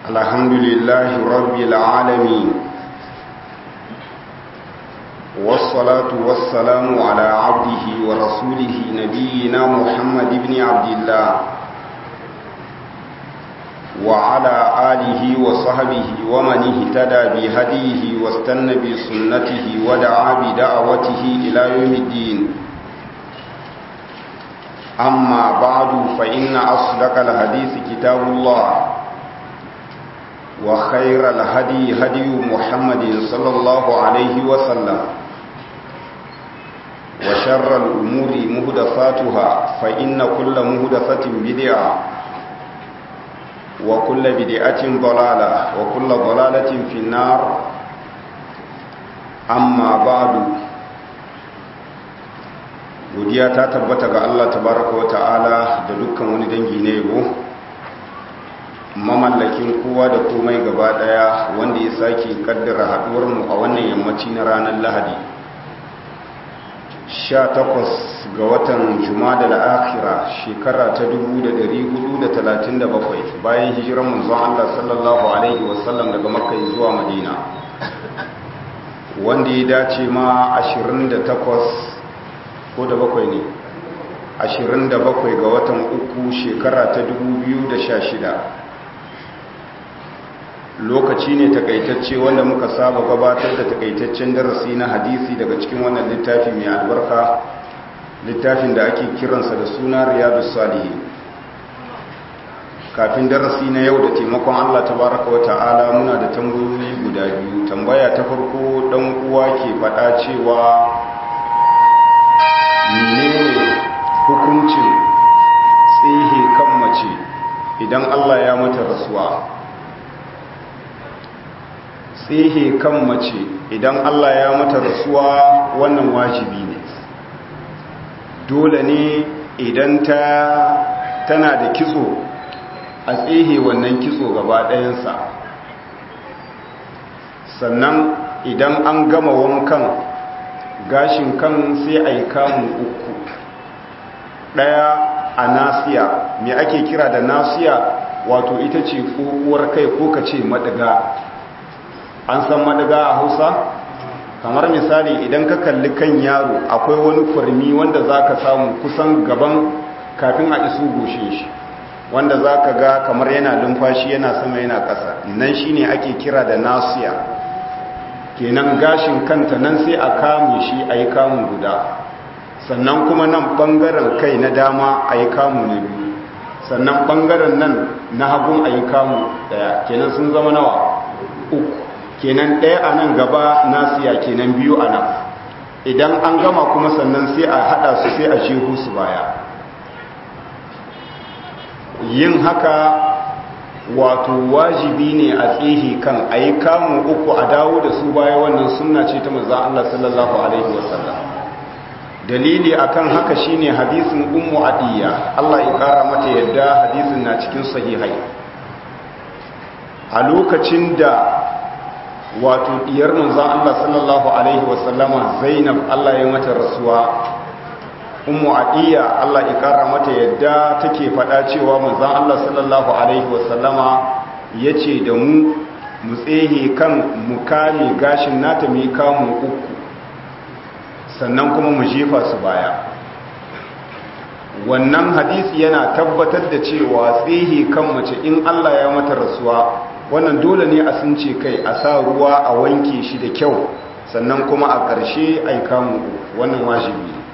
الحمد لله رب العالمين والصلاة والسلام على عبده ورسوله نبينا محمد بن عبد الله وعلى آله وصحبه ومن اهتدى بهديه واستنى بسنته ودعا بدعوته إلى يوم الدين أما بعد فإن أصدق الحديث كتاب الله وخير الهدي هدي محمد صلى الله عليه وسلم وشر الأمور مهدفاتها فإن كل مهدفة بدعة وكل بدعة ضلالة وكل ضلالة في النار أما بعد godiya ta tabbata ga Allah tabaraka wa ta'ala da dukkan wani dangi na yabo mamallakin kowa da komai gaba daya wanda ya sake kaddara haduwar mu a wannan yammaci na ranar Lahadi 18 ga watan Jumada al-Akhira shekara ta 1437 bayan hijiran manzon Allah sallallahu alaihi wasallam daga Makka zuwa Madina wanda ya dace ma 28 ko da bakwai ne ashirin da bakwai ga watan uku shekara ta dubu biyu da sha shida lokaci ne takaitacce wanda muka saba gabatar da takaitaccen darasi na hadisi daga cikin wannan littafi mai albarka littafin da ake kiransa da suna riyadu salihi kafin darasi na yau da taimakon allah tabaraka wa ta'ala muna da tambayoyi guda biyu tambaya ta farko dan uwa ke faɗa cewa menene hukuncin tsihe kan mace idan Allah ya mata rasuwa tsihe kan mace idan Allah ya mata rasuwa wannan wajibi ne dole ne idan ta tana da kitso a tsihe wannan kitso gaba ɗayansa sannan idan an gama wankan gashin kan sai a yi kamun uku ɗaya a nasiya me ake kira da nasiya wato ita ce uwar kai ko ka ce madaga an san madaga a hausa kamar misali idan ka kalli kan yaro akwai wani kurmi wanda za ka samu kusan gaban kafin a iso goshin shi wanda za ka ga kamar yana lumfashi yana sama yana ƙasa nan shi ne ake kira da nasiya kenan gashin kanta nan sai a kame shi a yi kamun guda sannan kuma nan ɓangaren kai na dama a yi kamu na biyu sannan ɓangaren nan na hagun a yi kamu ɗaya kenan sun zama nawa uku kenan ɗaya a nan gaba nasiya kenan biyu a nan idan an gama kuma sannan sai a haɗa su sai a shehu su baya yin haka wato wajibi ne a tsihi kan a yi kamun uku a dawo da su baya wannan sunna ce ta manzan Allah sallallahu Alaihi wasallam dalili akan haka shine hadisin ummu adiyya Allah ya kara mata yadda hadisin na cikin sahihai a lokacin da wato diyar manzan Allah sallallahu Alaihi wasallama zainab Allah ya mata rasuwa ummu adiya Allah ya kara mata yadda take faɗa cewa manzon Allah sallallahu alaihi wasallama yace da mu mu tsehe kan mu kame gashin nata mu kamun uku sannan kuma mu jefa su baya wannan hadisi yana tabbatar da cewa tsehe kan mace in Allah ya mata rasuwa wannan dole ne a sunce kai a sa ruwa a wanke shi da kyau sannan kuma a ƙarshe ai kamun uku wannan wajibi ne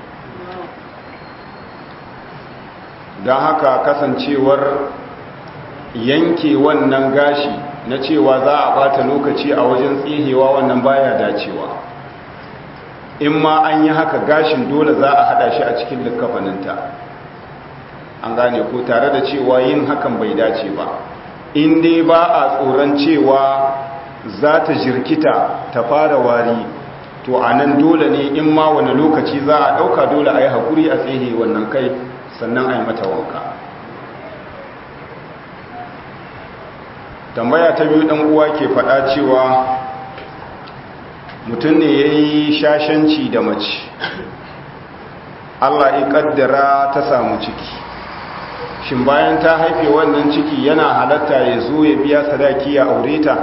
don haka kasancewar yanke wannan gashi na cewa za a bata lokaci a wajen tsihewa wannan baya dacewa in ma an yi haka gashin dole za a hada shi a cikin likafaninta an gane ko tare da cewa yin hakan bai dace ba in dai ba a tsoron cewa za ta jirkita ta fara wari to a nan dole ne in ma wani lokaci za a ɗauka dole a yi haƙuri a tsihe wannan kai sannan a yi mata wanka tambaya ta biyu ɗan uwa ke faɗa cewa mutum ne ya yi shashanci da mace allah ya ƙaddara ta samu ciki shin bayan ta haife wannan ciki yana halatta ya zo ya biya sadaki ya aure ta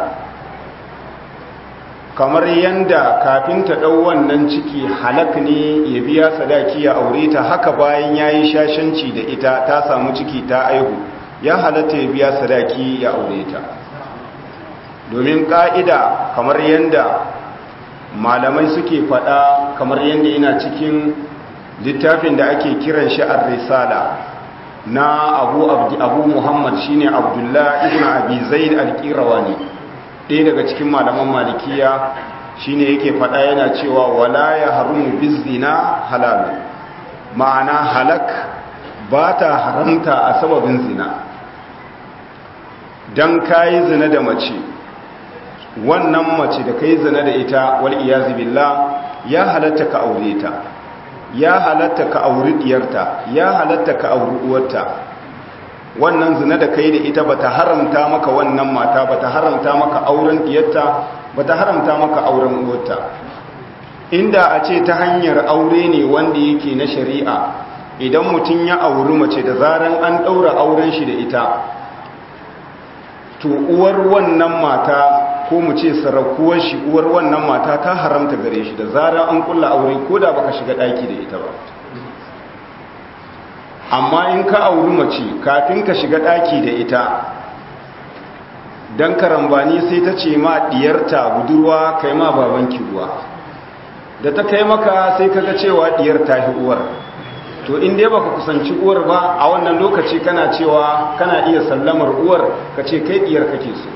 kamar yanda kafin ta ɗau wannan ciki halak ne ya biya sadaki ya aure ta haka bayan ya yi shashanci da ita ta samu ciki ta aihu ya halatta ya biya sadaki ya aure ta domin ƙa'ida kamar yanda malamai suke faɗa kamar yanda yana cikin littafin da ake kiran shi ar-risala na abu abu muhammad shine abdullah ibn abi zaid al-qirawani ɗaya daga cikin malaman malikiya shine yake faɗa yana cewa wala ya harumu bizina halal ma'ana halak ba ta haramta a sababin zina dan kayi zina da mace wannan mace da kai zina da ita wal iyazi billah ya halatta ka aure ta ya halatta ka auri diyarta ya halatta ka auri uwarta wannan zina da kai da ita bata haramta maka wannan mata bata haramta maka auren diyarta bata haramta maka auren uwarta inda a ce ta hanyar aure ne wanda yake na shari'a idan mutum ya auri mace da zaran an daura auren shi da ita to uwar wannan mata ko mu ce sarakuwar shi uwar wannan mata ta haramta gare shi da zarar an kulla aure ko da baka shiga daki da ita ba amma in ka auri mace kafin ka shiga daki da ita dan karambani sai ta ce ma diyarta budurwa kai ma babanki ruwa da ta kai maka sai kaga cewa diyar ta hi uwar to in dai baka kusanci uwar ba a wannan lokaci kana cewa kana iya sallamar uwar ka ce kai diyar kake so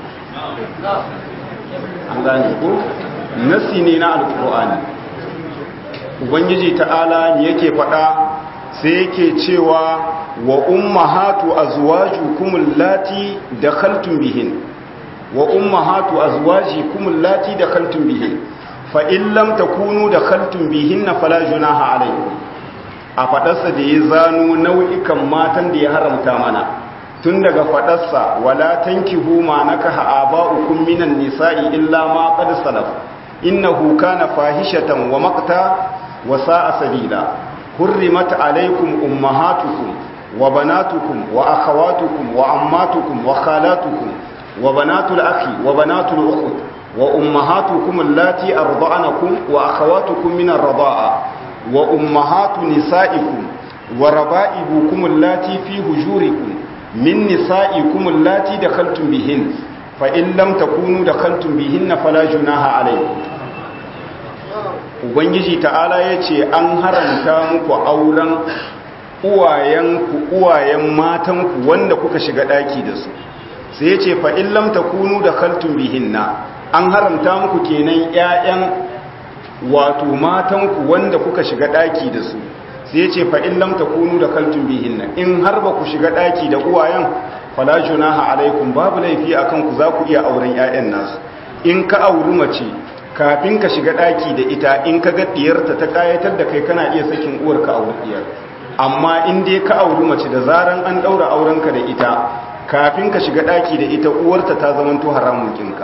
an gane ko nasi ne na alkur'ani ubangiji ta'ala ne yake faɗa sai yake cewa wa ummahatu azwajukum allati dakhaltum bihin wa ummahatu azwajikum allati dakhaltum bihin fa in lam takunu dakhaltum bihin fala junaha alaykum a faɗarsa da ya zano nau'ikan matan da ya haramta mana tun daga faɗarsa wala tankihu ma nakaha aba'ukum minan nisa'i illa ma qad salaf innahu kana fahishatan wa maqta wa sa'a sabila hurrimat alaykum ummahatukum wa banatukum wa akhawatukum wa ammatukum wa khalatukum wa banatul akhi wa banatul ukht wa ummahatukum allati arda'anakum wa akhawatukum min ar-rida'a wa ummahatu nisa'ikum wa raba'ibukum allati fi hujurikum min nisa'ikum allati dakhaltum bihin fa in lam takunu dakhaltum bihinna fala junaha alaykum ubangiji ta'ala yace an haramta muku auren uwayenku uwayen matanku wanda kuka shiga daki da su sai yace fa in lam takunu dakhaltum bihinna an haramta muku kenan ƴaƴan wato matanku wanda kuka shiga daki da su sai ce fa in lam takunu da kaltun bihinna in har ba ku shiga daki da uwayen fala junaha alaikum babu laifi akan ku za ku iya auren ƴaƴan nasu in ka auri mace kafin ka shiga daki da ita in ka ga diyarta ta kayatar da kai kana iya sakin uwar ka auri diyar amma in dai ka auri mace da zaran an daura auren ka da ita kafin ka shiga daki da ita uwarta ta zamanto haramun kinka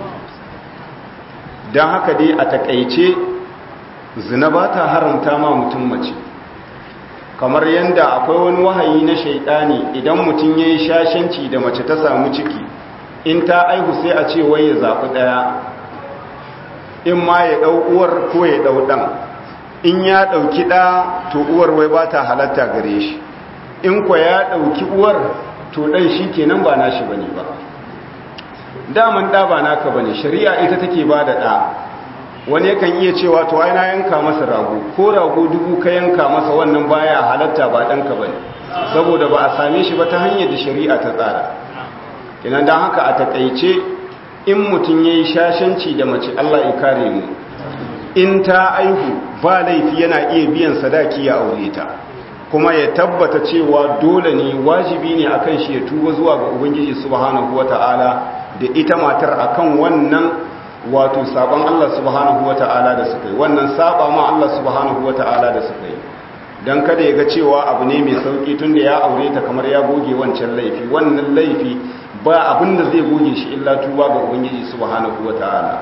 dan haka dai a takaice zina ba ta haramta ma mutum mace kamar yadda akwai wani wahayi na shaidani idan mutum ya yi shashanci da mace ta samu ciki in ta aihu sai a ce wai ya zaɓi ɗaya in ma ya ɗau uwar ko ya ɗau ɗan in ya ɗauki ɗa to uwar wai ba ta halatta gare shi in kwa ya ɗauki uwar to ɗan shi kenan ba nashi bane ba daman ɗa ba naka bane shari'a ita take ba da ɗa wani yakan iya cewa to ai na yanka masa rago ko rago dubu ka yanka masa wannan baya halatta ba ɗanka bane saboda ba a same shi ba ta hanyar da shari'a ta tsara kenan don haka a takaice in mutum ya yi shashanci da mace Allah ya kare mu in ta aihu ba laifi yana iya biyan sadaki ya aure ta kuma ya tabbata cewa dole ne wajibi ne akan shi ya tuba zuwa ga ubangiji subhanahu wata'ala da ita matar akan wannan wato saban Allah subhanahu wata'ala da suka yi wannan saba ma Allah subhanahu wata'ala da suka yi dan kada ya ga cewa abu ne mai sauki tunda ya aure ta kamar ya goge wancan laifi wannan laifi ba abin da zai goge shi illa tuba ga ubangiji subhanahu wata'ala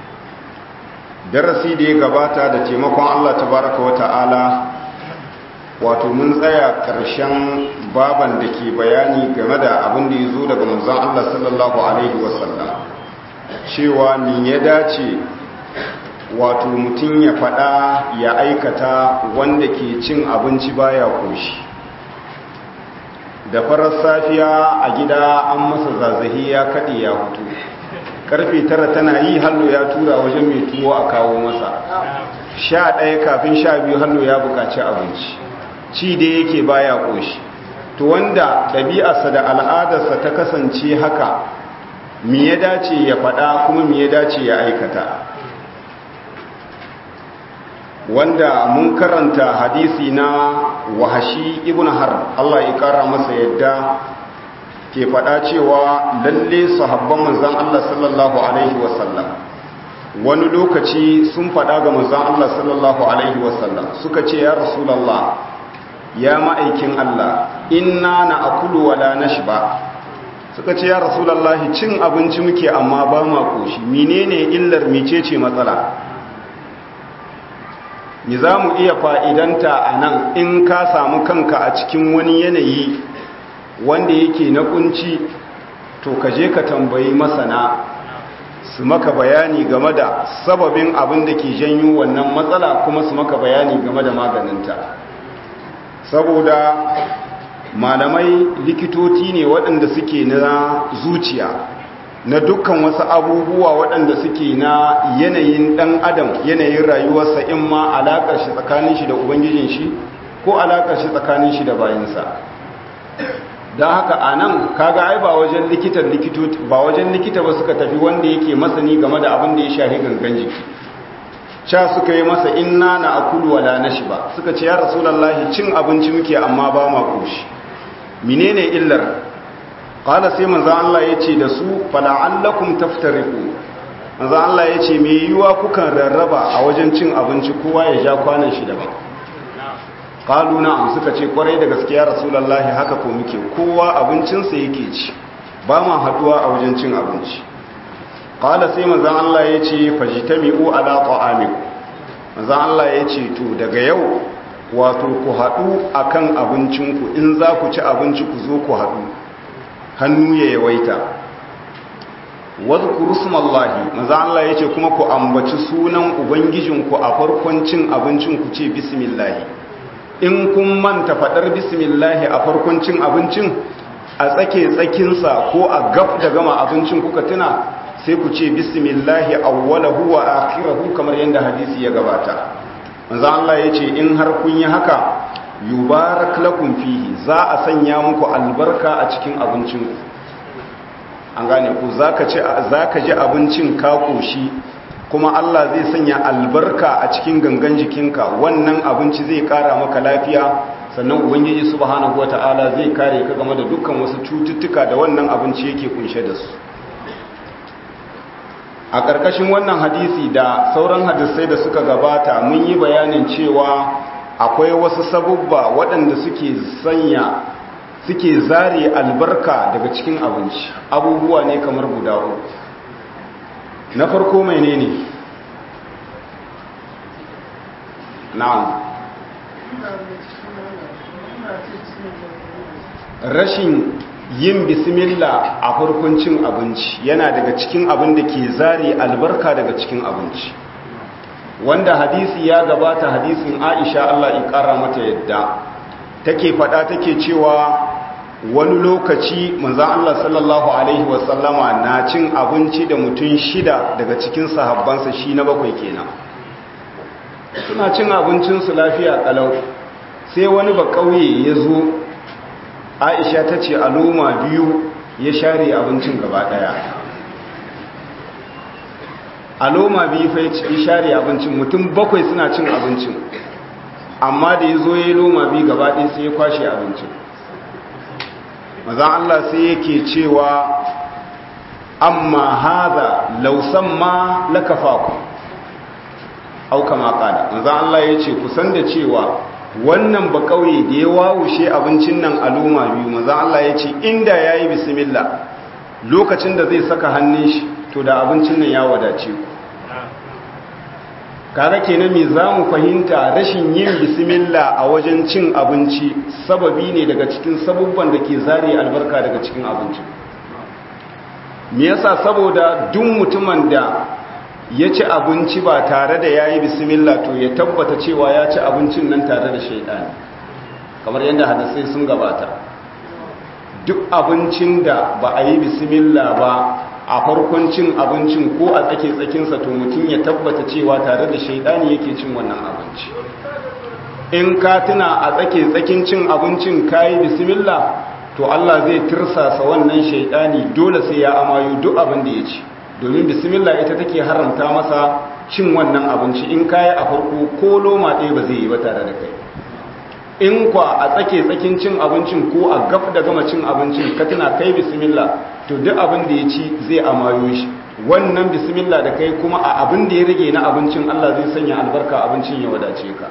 darasi da ya gabata da taimakon Allah tabaraka wata'ala wato mun tsaya ƙarshen baban da ke bayani game da abin da ya zo daga manzon Allah sallallahu alaihi wasallam cewa ni ya dace wato mutum ya faɗa ya aikata wanda ke cin abinci baya koshi da farar safiya a gida an masa zazzahi ya kaɗe ya hutu karfe tara tana yi hallo ya tura wajen mai tuwo a kawo masa sha ɗaya kafin sha biyu hallo ya buƙaci abinci ci da yake baya ƙoshi to wanda ɗabi'arsa da al'adarsa ta kasance haka mi ya dace ya faɗa kuma mi ya dace ya aikata wanda mun karanta hadisi na wahashi ibn har Allah ya kara masa yadda ke faɗa cewa lalle sahabban manzon Allah sallallahu alaihi wasallam wani lokaci sun faɗa ga manzon Allah sallallahu alaihi wasallam suka ce ya rasulullah ya ma'aikin Allah inna na akulu wala nashba suka ce ya rasulullah cin abinci muke amma ba ma koshi menene illar mecece matsala ni za mu iya fa'idanta a nan in ka samu kanka a cikin wani yanayi wanda yake na kunci to ka je ka tambayi masana su maka bayani game da sababin abin da ke janyo wannan matsala kuma su maka bayani game da maganinta saboda malamai likitoci ne waɗanda suke na zuciya na dukkan wasu abubuwa waɗanda suke na yanayin ɗan adam yanayin rayuwarsa in ma alaƙar shi tsakanin shi da ubangijin shi ko alaƙar shi tsakanin shi da bayansa don haka a nan kaga ai ba wajen likitan likitoci ba wajen likita ba suka tafi wanda yake masani game da abin da ya shahi gangan jiki sha suka yi masa inna na akulu wala nashi ba suka ce ya rasulullahi cin abinci muke amma ba ma koshi menene illar qala sai manzo Allah yace da su fala'allakum taftariqu manzo Allah yace me yiwa kukan rarraba a wajen cin abinci kowa ya ja kwanan shi daban qalu na'am suka ce kwarai da gaskiya rasulullahi haka ko muke kowa abincin sa yake ci ba ma haduwa a wajen cin abinci qala sai manzo Allah yace fajtami'u ala ta'amikum manzo Allah yace to daga yau wato ku haɗu akan abincinku in za ku ci abinci ku zo ku haɗu hannu ya yawaita wadhkuru smallahi manzo Allah yace kuma ku ambaci sunan ubangijinku a farkon cin abincin ku ce bismillah in kun manta fadar bismillah a farkon cin abincin a tsake tsakin sa ko a gab da gama abincin kuka tuna sai ku ce bismillah awwalahu wa akhirahu kamar yanda hadisi ya gabata manzo Allah yace in har kun yi haka yubarak lakum fihi za a sanya muku albarka a cikin abincinku an gane ku zaka ci zaka ji abincin ka koshi kuma Allah zai sanya albarka a cikin gangan jikinka wannan abinci zai kara maka lafiya sannan ubangiji subhanahu wataala zai kare ka game da dukkan wasu cututtuka da wannan abinci yake kunshe da su a ƙarƙashin wannan hadisi da sauran hadisai da suka gabata mun yi bayanin cewa akwai wasu sabubba waɗanda suke sanya suke zare albarka daga cikin abinci abubuwa ne kamar guda uku na farko mai ne ne na'am rashin yin bismillah a farkon cin abinci yana daga cikin abin da ke zare albarka daga cikin abinci wanda hadisi ya gabata hadisin Aisha Allah ya kara mata yadda take fada take cewa wani lokaci manzon Allah sallallahu alaihi wasallama na cin abinci da mutum shida daga cikin sahabbansa shi na bakwai kenan suna cin abincin su lafiya kalau sai wani ba kauye ya zo Aisha ta ce aloma biyu ya share abincin gaba daya a loma biyu fa ya share abincin mutum bakwai suna cin abincin amma da ya zo ya yi loma biyu gaba ɗaya sai ya kwashe abincin mazan Allah sai yake cewa amma haza lausan ma lakafa ku auka makada mazan Allah ya ce kusan da cewa wannan ba kauye da ya wawushe abincin nan a loma biyu mazan Allah ya ce inda ya yi bismillah lokacin da zai saka hannun shi to da abincin nan ya wadace ku kaga kenan me zamu fahimta rashin yin bismillah a wajen cin abinci sababi ne daga cikin sabubban da ke zare albarka daga cikin abinci me yasa saboda duk mutumin da ya ci abinci ba tare da yayi bismillah to ya tabbata cewa ya ci abincin nan tare da shaidani kamar yadda hadisai sun gabata duk abincin da ba a yi bismillah ba a farkon cin abincin ko a tsake tsakinsa to mutum ya tabbata cewa tare da shaidani yake cin wannan abinci in ka tuna a tsake tsakin cin abincin kayi bismillah to Allah zai tirsasa wannan shaidani dole sai ya amayo duk abin da ya ci domin bismillah ita take haramta masa cin wannan abinci in kayi a farko ko loma ɗaya ba zai yi ba tare da kai in kwa a tsake tsakin cin abincin ko a gaf da gama cin abincin ka tuna kai bismillah to duk abin da ya ci zai amayo shi wannan bismillah da kai kuma a abin da ya rage na abincin Allah zai sanya albarka abincin ya wadace ka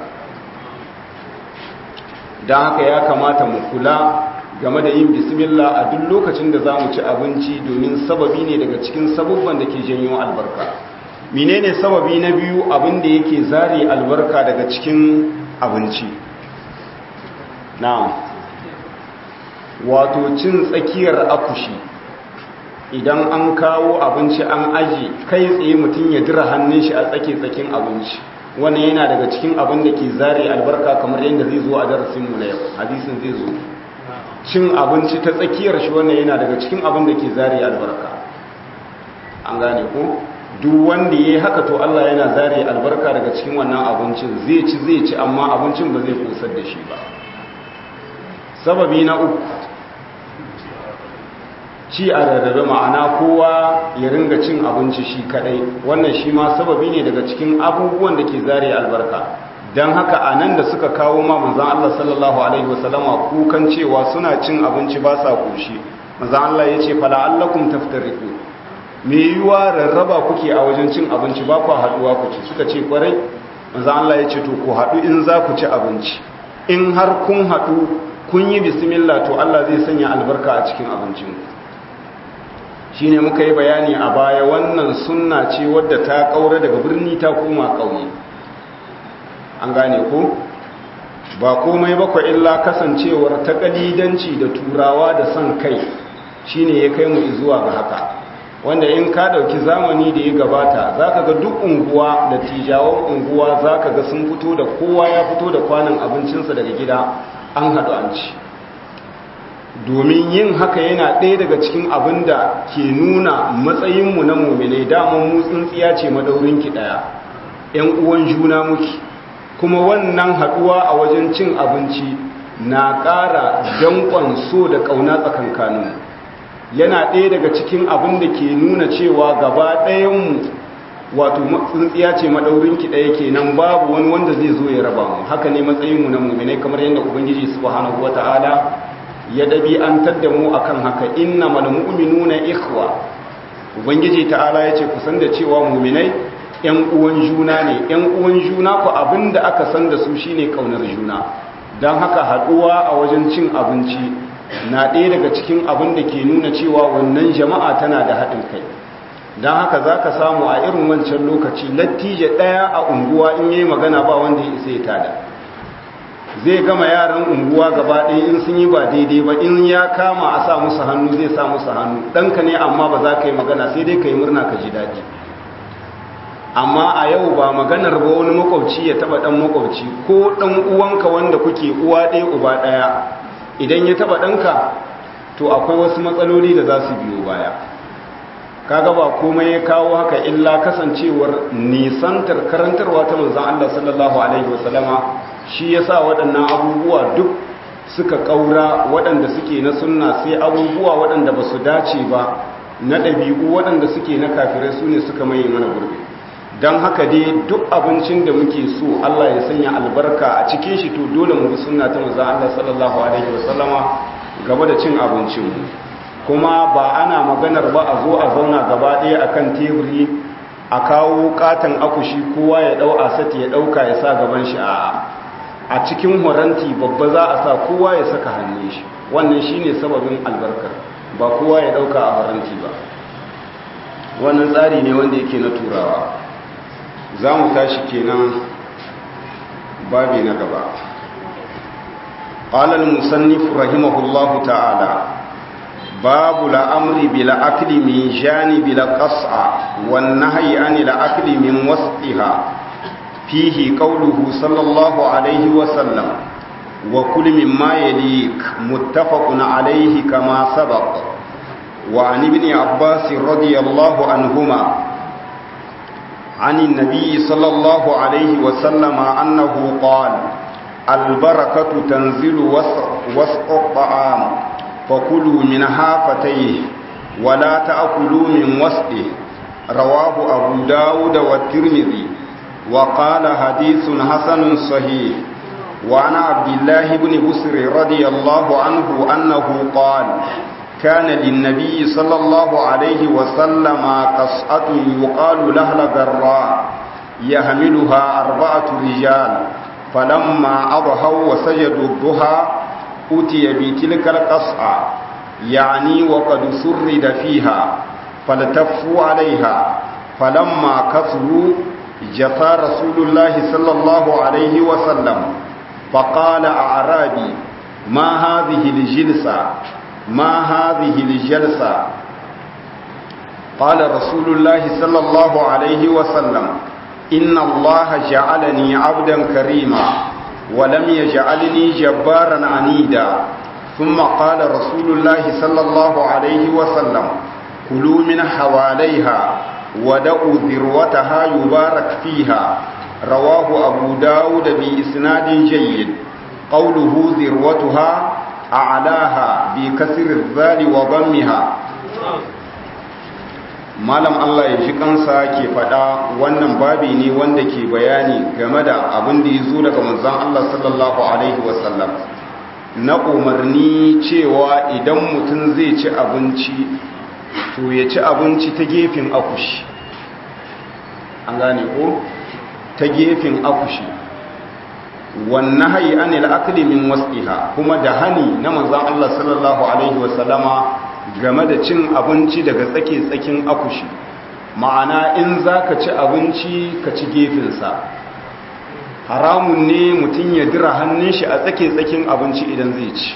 don haka ya kamata mu kula game da yin bismillah a duk lokacin da za mu ci abinci domin sababi ne daga cikin sabubban da ke janyo albarka menene sababi na biyu abin da yake zare albarka daga cikin abinci na'am wato cin tsakiyar akushi idan an kawo abinci an aji kai tsaye mutum ya dira hannun shi a tsake tsakin abinci wannan yana daga cikin abin da ke zare albarka kamar yadda zai zo a darasinmu na yau hadisin zai zo cin abinci ta tsakiyar shi wannan yana daga cikin abin da ke zare albarka an gane ko duk wanda ya yi haka to Allah yana zare albarka daga cikin wannan abincin zai ci zai ci amma abincin ba zai kusar da shi ba sababi na uku ci a rarrabe ma'ana kowa ya ringa cin abinci shi kadai wannan shi ma sababi ne daga cikin abubuwan da ke zare albarka don haka a nan da suka kawo ma manzan Allah sallallahu alaihi wasallama kukan cewa suna cin abinci ba sa kushi manzan Allah ya ce fala allakum taftariku me yiwa rarraba kuke a wajen cin abinci ba ku haduwa ku ci suka ce kwarai manzan Allah ya ce to ku haɗu in za ku ci abinci in har kun haɗu kun yi bismillah to Allah zai sanya albarka a cikin abincinku shine muka yi bayani a baya wannan sunna ce wadda ta kaura daga birni ta koma ƙauye an gane ko ba komai bakwa illa kasancewar ta kalidanci da turawa da son kai shine ya kai mu zuwa ga haka wanda in ka dauki zamani da ya gabata zaka ga duk unguwa da tijawan unguwa zaka ga sun fito da kowa ya fito da kwanan abincinsa daga gida an haɗu an ci domin yin haka yana ɗaya daga cikin abin da ke nuna matsayinmu na mummune daman mu tsintsiya ce madaurinki ɗaya ‘yan uwan juna muke kuma wannan haɗuwa a wajen cin abinci na ƙara danƙon so da ƙauna tsakankaninmu yana ɗaya daga cikin abin da ke nuna cewa gaba ɗayanmu wato tsintsiya ce madaurinki ɗaya kenan babu wani wanda zai zo ya raba mu haka ne matsayinmu na mummune kamar yadda ubangiji subhanahu wata'ala ya ɗabi'antar da mu akan haka inna mal mu'minuna ikhwa ubangiji ta'ala yace ku san da cewa mu'minai ƴan uwan juna ne ƴan uwan juna ku abinda aka san da su shine kaunar juna dan haka haduwa a wajen cin abinci na ɗaya daga cikin abin da ke nuna cewa wannan jama'a tana da haɗin kai dan haka zaka samu a irin wancan lokaci lattije ɗaya a unguwa in yayi magana ba wanda ya isa ya tada zai gama yaran unguwa gaba ɗaya in sun yi ba daidai ba in ya kama a sa musu hannu zai sa musu hannu ɗanka ne amma ba za ka yi magana sai dai ka yi murna ka ji daɗi amma a yau ba maganar ba wani makwabci ya taɓa ɗan makwabci ko ɗan uwanka wanda kuke uwa ɗaya uba ɗaya idan ya taɓa ɗanka to akwai wasu matsaloli da za su biyo baya kaga ba komai ya kawo haka illa kasancewar nisantar karantarwa ta manzon Allah sallallahu alaihi wasallama shi ya sa waɗannan abubuwa duk suka ƙaura waɗanda suke na sunna sai abubuwa waɗanda ba su dace ba na ɗabi'u waɗanda suke na kafirai su ne suka maye mana gurbi don haka dai duk abincin da muke so Allah ya sanya albarka a cikin shi to dole mu bi sunna ta manzon Allah sallallahu alaihi wasallama gaba da cin abincinmu kuma ba ana maganar ba a zo a zauna gaba ɗaya akan teburi a kawo katon akushi kowa ya ɗau asati ya ɗauka ya sa gaban shi a a cikin horanti babba za a sa kowa ya saka hannun shi wannan shine sababin albarkar ba kowa ya ɗauka a horanti ba wannan tsari ne wanda yake na turawa za mu tashi kenan babi na gaba قال المصنف رحمه الله تعالى باب الأمر بالأكل من جانب القصع والنهي عن الأكل من وسطها فيه قوله صلى الله عليه وسلم وكل مما يليك متفق عليه كما سبق وعن ابن عباس رضي الله عنهما عن النبي صلى الله عليه وسلم أنه قال البركة تنزل وسط الطعام فكلوا من حافتيه ولا تأكلوا من وسطه رواه أبو داود والترمذي وقال حديث حسن صحيح وعن عبد الله بن بسر رضي الله عنه أنه قال كان للنبي صلى الله عليه وسلم قصعة يقال لها الغراء يحملها أربعة رجال فلما أضحوا وسجدوا الضحى أتي بتلك القصعة يعني وقد سرد فيها فالتفوا عليها فلما كثروا جثى رسول الله صلى الله عليه وسلم فقال أعرابي ما هذه الجلسة ما هذه الجلسة قال رسول الله صلى الله عليه وسلم إن الله جعلني عبدا كريما ولم يجعلني جبارا عنيدا ثم قال رسول الله صلى الله عليه وسلم كلوا من حواليها ودعوا ذروتها يبارك فيها رواه أبو داود بإسناد جيد قوله ذروتها أعلاها بكسر الذال وضمها malam Allah ya ji kansa ke faɗa wannan babi ne wanda ke bayani game da abin da ya zo daga manzon Allah sallallahu alaihi wasallam na umarni cewa idan mutum zai ci abinci to ya ci abinci ta gefen akushi an gane ko ta gefen akushi wannan hayi anil akli min wasqiha kuma da hani na manzon Allah sallallahu alaihi wasallama game da cin abinci daga tsake-tsakin akushi ma'ana in za ka ci abinci ka ci gefensa haramun ne mutum ya dira hannun shi a tsake-tsakin abinci idan zai ci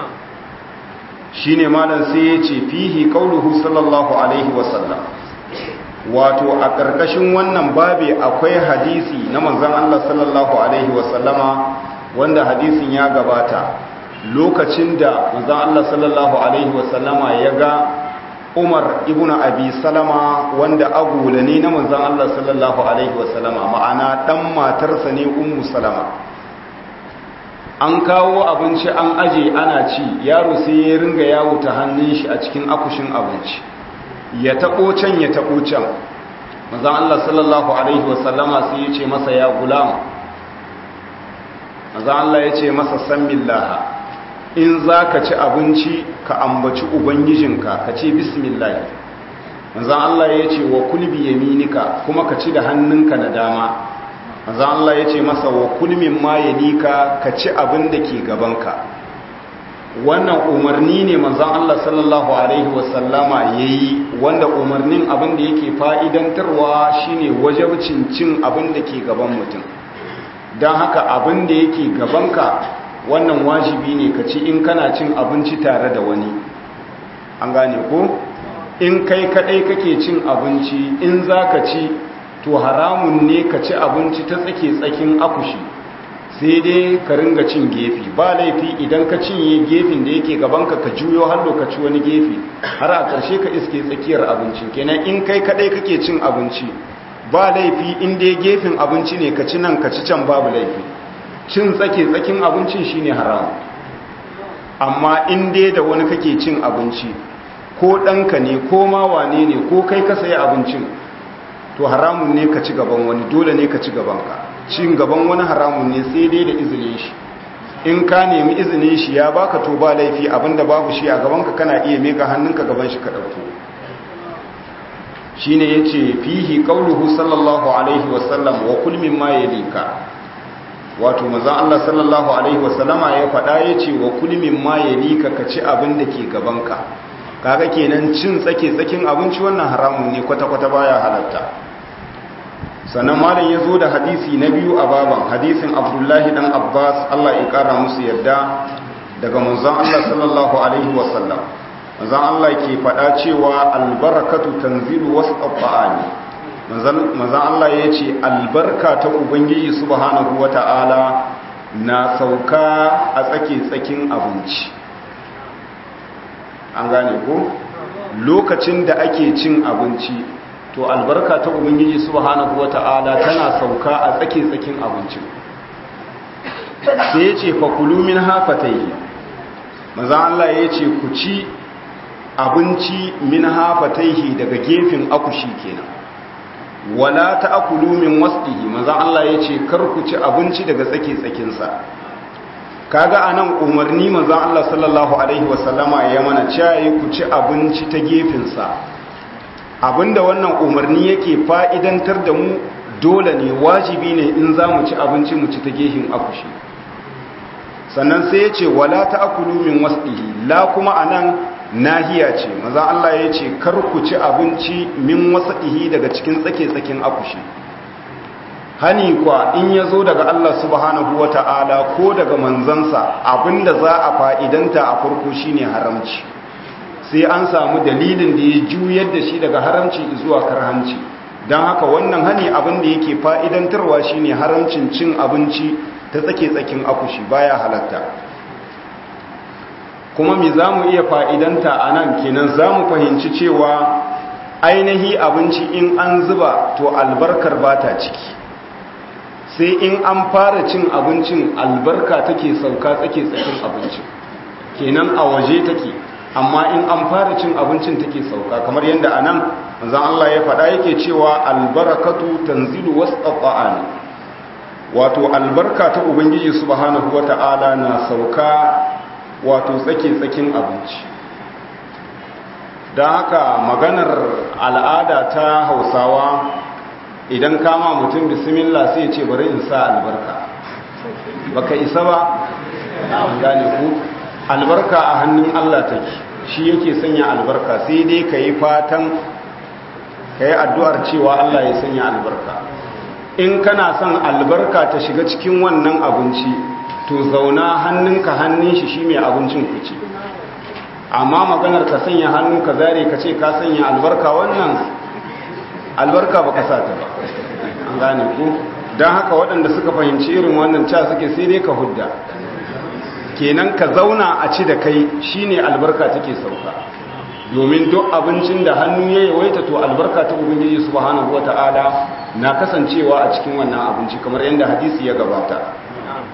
shi ne malam sai ya ce fihi kauluhu sallallahu alaihi wasallam wato a ƙarƙashin wannan babe akwai hadisi na manzan Allah sallallahu alaihi wasallama wanda hadisin ya gabata lokacin da manzon Allah sallallahu alaihi wasallama ya ga Umar ibn Abi Salama wanda agula ne na manzon Allah sallallahu alaihi wasallama ma'ana dan matarsa ne Ummu Salama an kawo abinci an aje ana ci yaro sai ya ringa yawo ta hannun shi a cikin akushin abinci ya tabo can ya tabo can manzon Allah sallallahu alaihi wasallama sai ya ce masa ya gulama manzon Allah ya ce masa san billaha in za ka ci abinci ka ambaci ubangijinka ka ce bismillah manzan Allah ya ce wa kulbi yaminika kuma ka ci da hannunka na dama manzan Allah ya ce masa wa kulmin ma yalika ka ci abin da ke gabanka wannan umarni ne manzan Allah sallallahu alaihi wasallama ya yi wanda umarnin abin da yake fa'idantarwa shine wajabcin cin abin da ke gaban mutum don haka abin da yake gabanka wannan wajibi ne ka ci in kana cin abinci tare da wani an gane ko in kai kadai kake cin abinci in za ka ci to haramun ne ka ci abinci ta tsake tsakin akushi sai dai ka ringa cin gefe ba laifi idan ka cinye gefen da yake gabanka ka juyo har lokaci wani gefe har a ƙarshe ka iske tsakiyar abincin kenan in kai kadai kake cin abinci ba laifi in dai gefen abinci ne ka ci nan ka ci can babu laifi cin tsake tsakin abincin shine haram amma in dai da wani kake cin abinci ko ɗanka ne ko ma wane ne ko kai ka sayi abincin to haramun ne ka ci gaban wani dole ne ka ci gabanka cin gaban wani haramun ne sai dai da izinin shi in ka nemi izinin shi ya baka to ba laifi abinda babu shi a gabanka kana iya meka hannunka gaban shi ka ɗauko shine yace fihi qauluhu sallallahu alaihi wasallam wa kul mimma yalika wato manzon Allah sallallahu alaihi wasallama ya faɗa yace wa kul mimma yalika ka ci abin da ke gabanka kaga kenan cin tsake tsakin abinci wannan haramun ne kwata kwata baya halatta sannan malam ya zo da hadisi na biyu a baban hadisin abdullahi dan abbas allah ya kara musu yadda daga manzon allah sallallahu alaihi wasallam manzon allah ke faɗa cewa albarakatu tanzilu wasu ƙaffa'ani manzon allah ya ce albarka ta ubangiji subhanahu wa ta'ala na sauka a tsake-tsakin abinci an gane ko lokacin da ake cin abinci to albarka ta ubangiji subhanahu wata'ala tana sauka a tsake-tsakin abincin sai ya ce fakulu min hafatai maza Allah ya ce ku ci abinci min hafatai daga gefen akushi kenan wala ta akulu min wasdihi maza Allah ya ce kar ku ci abinci daga tsake-tsakinsa kaga anan umarni manzon Allah sallallahu alaihi wasallama ya mana cewa ku ci abinci ta gefensa abinda wannan umarni yake fa'idantar da mu dole ne wajibi ne in za mu ci abinci mu ci ta gefen akushi sannan sai ya ce wala ta akulu min wasdihi la kuma anan nahiya ce maza Allah ya ce kar ku ci abinci min wasdihi daga cikin tsake-tsakin akushi hani kwa in ya zo daga Allah subhanahu wa ta'ala ko daga manzansa abinda za a fa'idanta a farko shine haramci sai an samu dalilin da ya juyar da shi daga haramci zuwa karhanci don haka wannan hani abinda yake fa'idantarwa shine haramcin cin abinci ta tsake-tsakin akushi baya halatta kuma mi za mu iya fa'idanta a nan kenan za mu fahimci cewa ainihi abinci in an zuba to albarkar ba ta ciki sai in an fara cin abincin albarka take sauka tsake tsakin abincin kenan a waje take amma in an fara cin abincin take sauka kamar yadda anan manzon Allah ya faɗa yake cewa albarakatu tanzilu wasqa'an wato albarka ta ubangiji subhanahu wata'ala na sauka wato tsake tsakin abinci don haka maganar al'ada ta hausawa idan kama mutum bismillah sai ce bari in sa albarka baka isa ba gane ku albarka a hannun Allah take shi yake sanya albarka sai dai ka yi fatan ka yi addu'ar cewa Allah ya sanya albarka in kana son albarka ta shiga cikin wannan abinci to zauna hannunka hannun shi shi mai abincin ku ce amma maganar ka sanya hannu ka zare ka ce ka sanya albarka wannan albarka baka sa ta ba an gane ku don haka waɗanda suka fahimci irin wannan ca suke sai dai ka hudda kenan ka zauna a ci da kai shine albarka take sauka domin duk abincin da hannu ya yawaita to albarka ta ubangiji subhanahu wata'ala na kasancewa a cikin wannan abinci kamar yadda hadisi ya gabata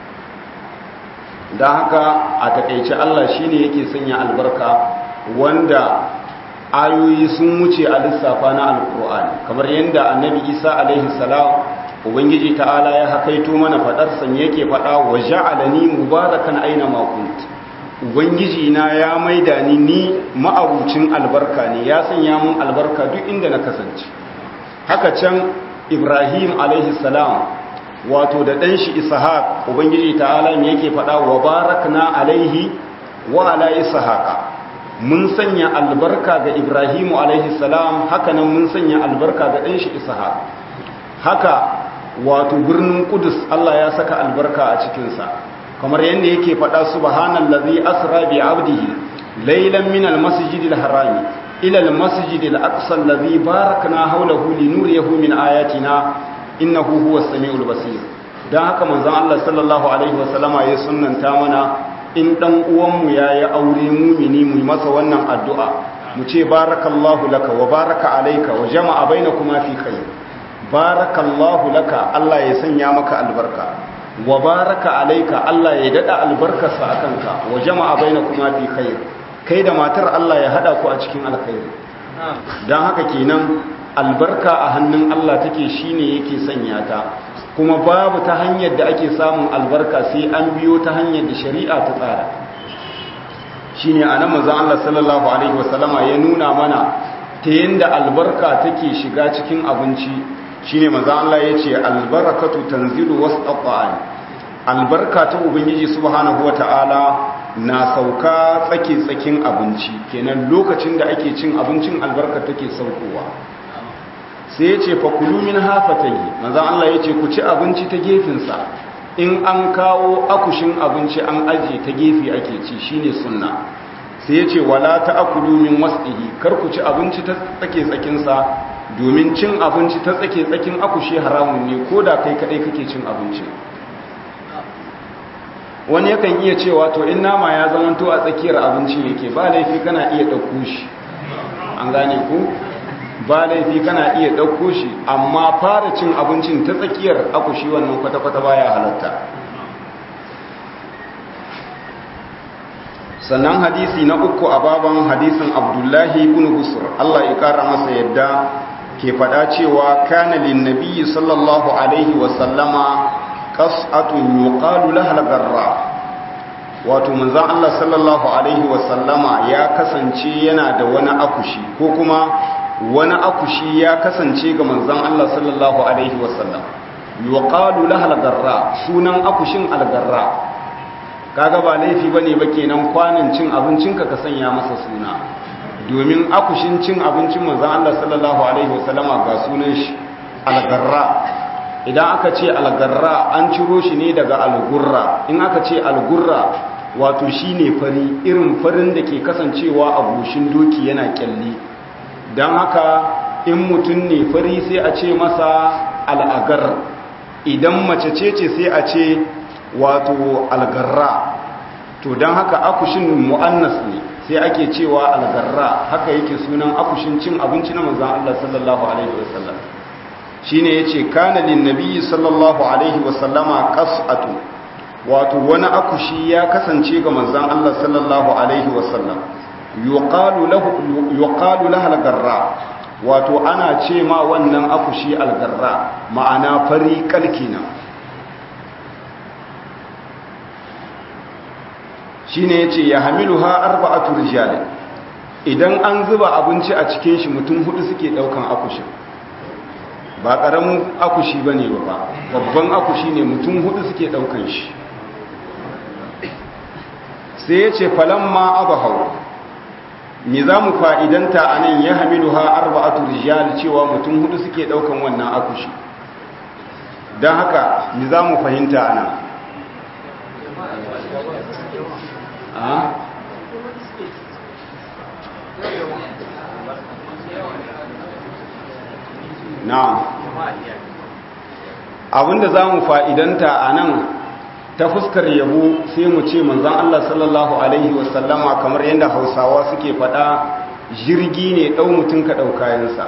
don haka a takaice Allah shine yake sanya albarka wanda ayoyi sun wuce a lissafa na alkur'ani kamar yadda annabi isa alaihi salam ubangiji ta'ala ya hakaito mana fadar san yake fada wa ja'alani mubarakan aina ma kunt ubangiji na ya maida ni ni ma'abucin albarka ne ya sanya mun albarka duk inda na kasance haka can ibrahim alaihi salam wato da dan shi ishaq ubangiji ta'ala me yake fada wa barakna alaihi wa ala ishaqa mun sanya albarka ga ibrahimu alaihi salam hakanan mun sanya albarka ga ɗanshi ishaq haka wato birnin kudus Allah ya saka albarka a cikinsa kamar yadda yake faɗa subhanallazi asra bi abdihi laylan min almasjidil harami ila almasjidil aqsa allazi barakna hawlahu linuriyahu min ayatina innahu huwas samiul basir dan haka manzon Allah sallallahu alaihi wasallama ya sunnanta mana in dan uwanmu ya yi aure mumini mu masa wannan addu'a mu ce barakallahu laka wa baraka alaika wa jama'a bainakuma fi khair barakallahu laka Allah ya sanya maka albarka wa baraka alaika Allah ya dada albarkarsa akanka wa jama'a bainakuma fi khair kai da matar Allah ya hada ku a cikin alkhairi dan haka kenan albarka a hannun Allah take shine yake sanya ta kuma babu ta hanyar da ake samun albarka sai an biyo ta hanyar da shari'a ta tsara shi ne a nan mazan Allah sallallahu Alaihi wasallama ya nuna mana ta yadda albarka take shiga cikin abinci shi ne mazan Allah ya ce albarakatu tanzilu wasu ɗaɓa'ani albarka ta ubangiji subhanahu wata'ala na sauka tsake tsakin abinci kenan lokacin da ake cin abincin albarka take saukowa sai ya ce fakulu min hafatayi manzan Allah ya ce ku ci abinci ta gefensa in an kawo akushin abinci an ajiye ta gefe ake ci shine sunna sai ya ce wala ta akulu min wasdihi kar ku ci abinci ta tsake tsakinsa domin cin abinci ta tsake tsakin akushi haramun ne ko da kai kadai kake cin abinci wani yakan iya cewa to in nama ya zamanto a tsakiyar abinci yake ba laifi kana iya ɗauko shi an gane ku ba laifi kana iya ɗauko shi amma fara cin abincin ta tsakiyar akushi wannan kwata-kwata baya halatta sannan hadisi na uku a baban hadisin abdullahi ibn busur Allah ya kara masa yadda ke faɗa cewa kana lin nabiyyi sallallahu alaihi wa sallama qas'atun yuqalu laha al-garra wato manzon Allah sallallahu alaihi wa sallama ya kasance yana da wani akushi ko kuma wani akushi ya kasance ga manzon Allah sallallahu alaihi wa sallam yuqalu laha al-garra sunan akushin al-garra kaga ba laifi bane ba kenan kwanin cin abincinka ka sanya masa suna domin akushin cin abincin manzon Allah sallallahu alaihi wasallama ga sunan shi algarra idan aka ce algarra an ciro shi ne daga algurra in aka ce algurra wato shine fari irin farin da ke kasancewa a goshin doki yana kyalli don haka in mutum ne fari sai a ce masa al'agar idan mace ce ce sai a ce wato algarra to don haka akushin mu'annas ne sai ake cewa algarra haka yake sunan akushin cin abinci na manzan Allah sallallahu alaihi wasallam shine yace kana lin nabiyyi sallallahu alaihi wasallama qas'atu wato wani akushi ya kasance ga manzan Allah sallallahu alaihi wasallam yuqalu lahu yuqalu laha algarra wato ana ce ma wannan akushi algarra ma'ana fari kalkina shine yace ya hamiluha arba'atu rijal idan an zuba abinci a cikin shi mutum hudu suke daukan akushin ba karamin akushi bane ba babban akushi ne mutum hudu suke daukan shi sai yace falamma abahau me zamu fa'idanta anan ya hamiluha arba'atu rijal cewa mutum hudu suke daukan wannan akushi dan haka me zamu fahimta anan na'am abinda za mu fa'idanta a nan ta fuskar yabo sai mu ce manzan Allah sallallahu Alaihi wasallama kamar yadda hausawa suke faɗa jirgi ne ɗau mutum ka ɗaukayensa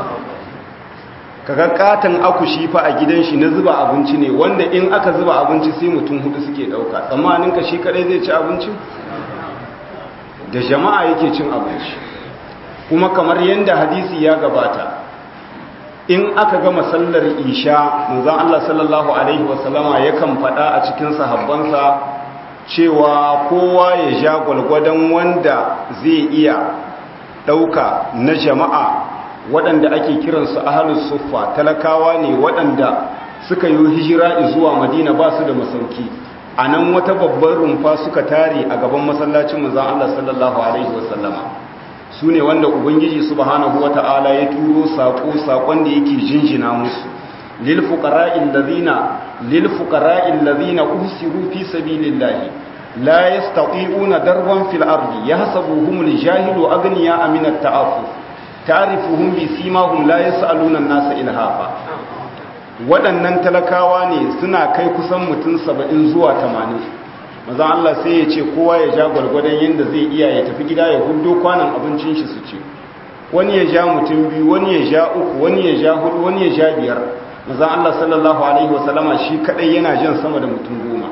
kaga katon akushi fa a gidan shi na zuba abinci ne wanda in aka zuba abinci sai mutum hudu suke ɗauka tsammanin ka shi kadai zai ci abinci da jama'a yake cin abinci kuma kamar yadda hadisi ya gabata in aka gama sallar isha manzon Allah sallallahu alaihi wasallama yakan faɗa a cikin sahabbansa cewa kowa ya ja gwalgwadon wanda zai iya ɗauka na jama'a waɗanda ake kiransu ahalus suffa talakawa ne waɗanda suka yi hijira zuwa madina ba su da masauki a nan wata babbar rumfa suka tare a gaban masallacin manzon Allah sallallahu alaihi wasallama su ne wanda ubangiji subhanahu wata'ala ya turo saƙo saƙon da yake jinjina musu lil fuqara'il ladina lil fuqara'il ladina usiru fi sabilillahi la yastati'una darban fil ardi yahsabuhumul jahilu aghniya min at-ta'affuf ta'rifuhum bi simahum la yas'aluna an-nasa ilhafa waɗannan talakawa ne suna kai kusan mutum 70 zuwa 80 maza Allah sai ya ce kowa ya ja gwargwadon yadda zai iya ya tafi gida ya hudo kwanan abincin shi su ce wani ya ja mutum biyu wani ya ja uku wani ya ja hudu wani ya ja biyar maza Allah sallallahu alaihi wasallama shi kadai yana jan sama da mutum goma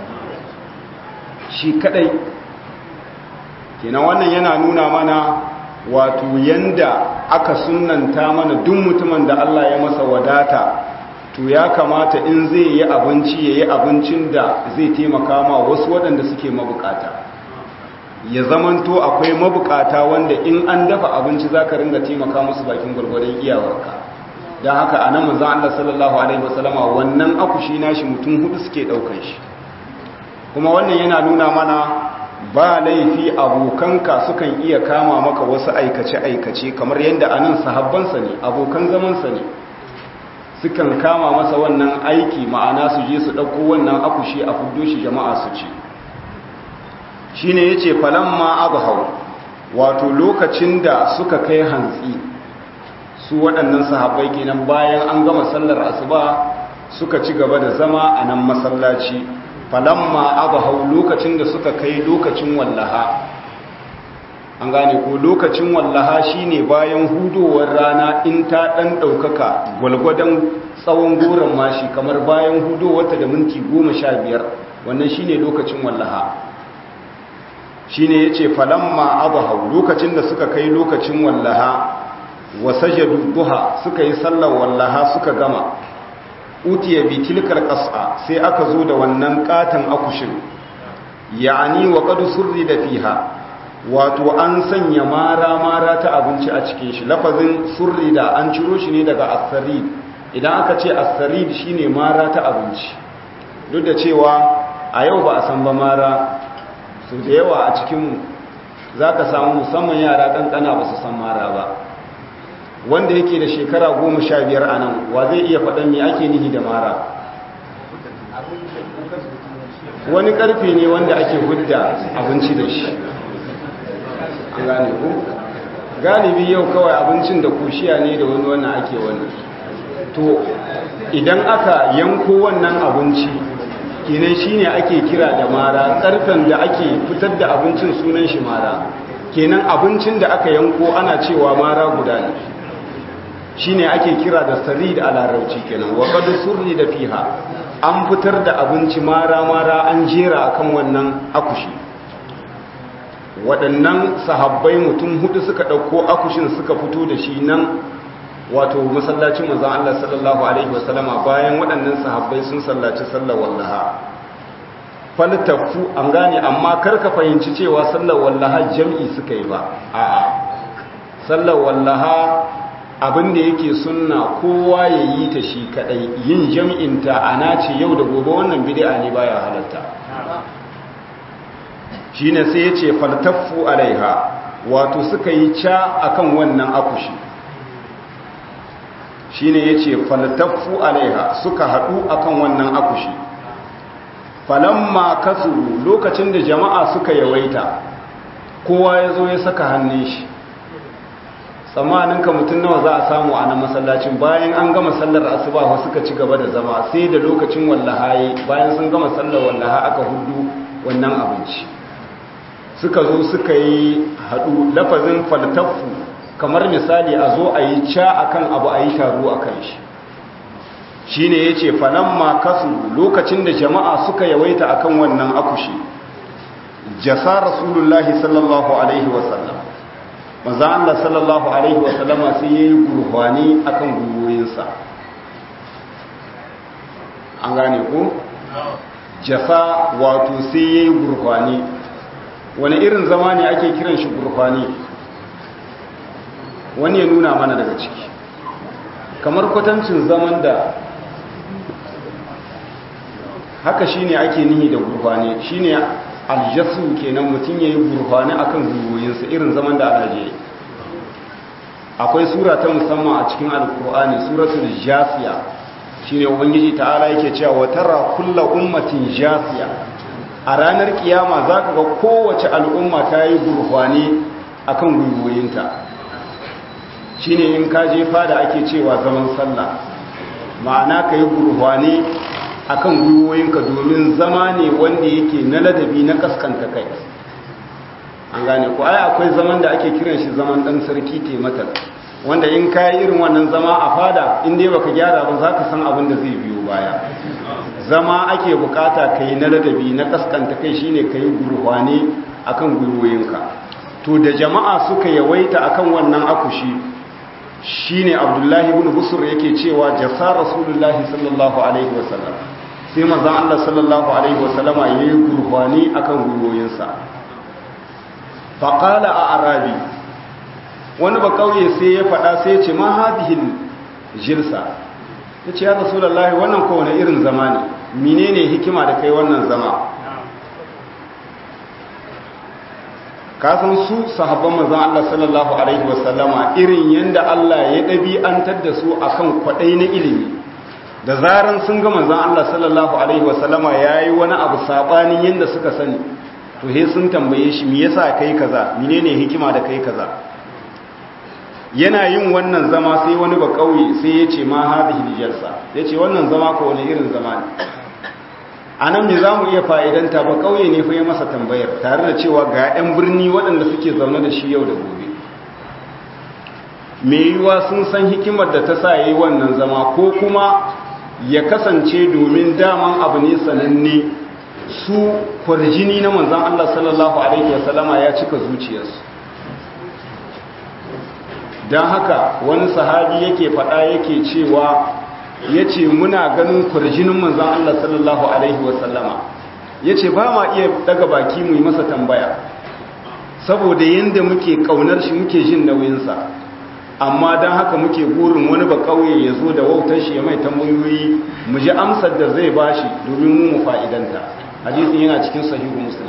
shi kadai kenan wannan yana nuna mana wato yanda aka sunanta mana duk mutumin da Allah ya masa wadata to ya kamata in zai yi abinci ya yi abincin da zai taimaka ma wasu waɗanda suke mabukata ya zamanto akwai mabukata wanda in an dafa abinci za ka ringa taimaka musu bakin gwargwadon iyawarka don haka a nan manzan Allah sallallahu Alaihi wasallama wannan akushi nashi mutum hudu suke ɗaukan shi kuma wannan yana nuna mana ba laifi abokanka sukan iya kama maka wasu aikace-aikace kamar yadda anan sahabbansa ne abokan zamansa ne sukan kama masa wannan aiki ma'ana su je su ɗauko wannan akushi a fuddo shi jama'a su ce shi ne ya ce falamma abu wato lokacin da suka kai hantsi su waɗannan sahabbai kenan bayan an gama sallar asuba suka ci gaba da zama a nan masallaci falamma abu lokacin da suka kai lokacin wallaha an gane ko lokacin wallaha shine bayan hudowar rana in ta dan daukaka gwalgwadon tsawon goron mashi kamar bayan hudowarta da minti goma sha biyar wannan shine lokacin wallaha shine yace falamma abahu lokacin da suka kai lokacin wallaha wa sajadu duha suka yi sallar wallaha suka gama utiya bi tilkal qas'a sai aka zo da wannan katan akushin ya'ani wa qad surrida fiha wato an sanya mara-mara ta abinci a cikin shi lafazin surri da an ciro shi ne daga asarid idan aka ce asarid shine mara ta abinci duk da cewa a yau ba a san ba mara su da yawa a cikinmu za ka samu musamman yara kankana ba su san mara ba wanda yake da shekara goma sha biyar a nan wa zai iya faɗan me ake nihi da mara wani ƙarfe ne wanda ake hudda abinci da shi gane ku galibi yau kawai abincin da kushiya ne da wani wannan ake wani to idan aka yanko wannan abinci kenan shine ake kira da mara karfen da ake fitar da abincin sunan shi mara kenan abincin da aka yanko ana cewa mara guda ne shine ake kira da sarid a larabci kenan wa qad surri da fiha an fitar da abinci mara mara an jera akan wannan akushi waɗannan sahabbai mutum hudu suka ɗauko akushin suka fito da shi nan wato masallacin manzon Allah sallallahu alaihi wasallama bayan waɗannan sahabbai sun sallaci sallar wallaha faltafu an gane amma karka fahimci cewa sallar wallaha jam'i suka yi ba a'a sallar wallaha abin da yake sunna kowa ya yi ta shi kadai yin jam'in ta ana ce yau da gobe wannan bid'a ne baya halatta shine sai ya ce faltaffu alaiha wato suka yi ca akan wannan akushi shine ya ce faltaffu alaiha suka haɗu akan wannan akushi falamma kasuru lokacin da jama'a suka yawaita kowa ya zo ya saka hannun shi tsammaninka mutum nawa za a samu a nan masallacin bayan an gama sallar asuba suka ci gaba da zama sai da lokacin wallaha bayan sun gama sallar wallaha aka hudu wannan abinci suka zo suka yi haɗu lafazin faltaffu kamar misali a zo a yi ca akan abu a yi taro a kan shi shi ne ya ce falamma kasu lokacin da jama'a suka yawaita akan wannan akushi jasa rasulullahi sallallahu alaihi wasallam maza Allah sallallahu alaihi wasallama sai ya yi gurhwani akan gwiwoyinsa an gane ku jasa wato sai ya yi gurhwani wani irin zama ne ake kiran shi gurfani wani ya nuna mana daga ciki kamar kwatancin zaman da haka shine ake nihi da gurfani shine aljasu kenan mutum yayi gurfani akan gwiwoyinsa irin zaman da alaje akwai sura ta musamman a cikin alkur'ani suratul jasiya shine ubangiji ta'ala yake cewa wa tara kullu ummatin jasiya a ranar kiyama za ka ga kowace al'umma ta yi gurfani a kan gwiwoyinta shi ne in ka jefa da ake cewa zaman sallah ma'ana ka yi gurfani a kan gwiwoyinka domin zama ne wanda yake na ladabi na kaskanta kai an gane ku ai akwai zaman da ake kiran shi zaman ɗan sarki tematar wanda in ka yi irin wannan zama a fada inda baka gyara ba za ka san abin da zai biyo baya zama ake bukata ka yi na ladabi na kaskanta kai shine ka yi gurhwane a kan gwiwoyinka to da jama'a suka yawaita akan wannan akushi shine abdullahi ibn busur yake cewa jasa rasulullahi sallallahu alaihi wasallam sai manzon Allah sallallahu alaihi wasallama yayi gurhwane akan gwiwoyinsa faqala a arabi wani ba kauye sai ya faɗa sai ya ce ma hadhihi jilsa ya ce ya rasulallah wannan kowane irin zama ne menene hikima da kai wannan zama kasan su sahabban manzon Allah sallallahu alaihi wasallama irin yanda Allah ya ɗabi'antar da su akan kwaɗai na ilimi da zaran sun ga manzon Allah sallallahu alaihi wasallama yayi wani abu sabanin yanda suka sani to he sun tambaye shi me yasa kai kaza menene hikima da kai kaza yana yin wannan zama sai wani ba kauye sai ya ce ma hadhihi jalsa yace wannan zama ko wani irin zama ne a nan ne za mu iya fa'idanta ba ƙauye ne fa yi masa tambayar tare da cewa ga 'yan birni waɗanda suke zaune da shi yau da gobe mai yiwuwa sun san hikimar da ta sa yi wannan zama ko kuma ya kasance domin daman abu ne sananne su kwarjini na manzan Allah sallallahu Alaihi wasallama ya cika zuciyarsu don haka wani sahabi yake faɗa yake cewa ya ce muna ganin kwarjinin manzan Allah sallallahu Alaihi wasallama ya ce ba ma iya daga baki mu yi masa tambaya saboda yadda muke ƙaunar shi muke jin nauyinsa amma don haka muke burin wani ba ƙauye ya zo da wautar shi ya mai tambayoyi mu ji amsar da zai ba shi domin mu mu fa'idanta hadisin yana cikin sahihu muslim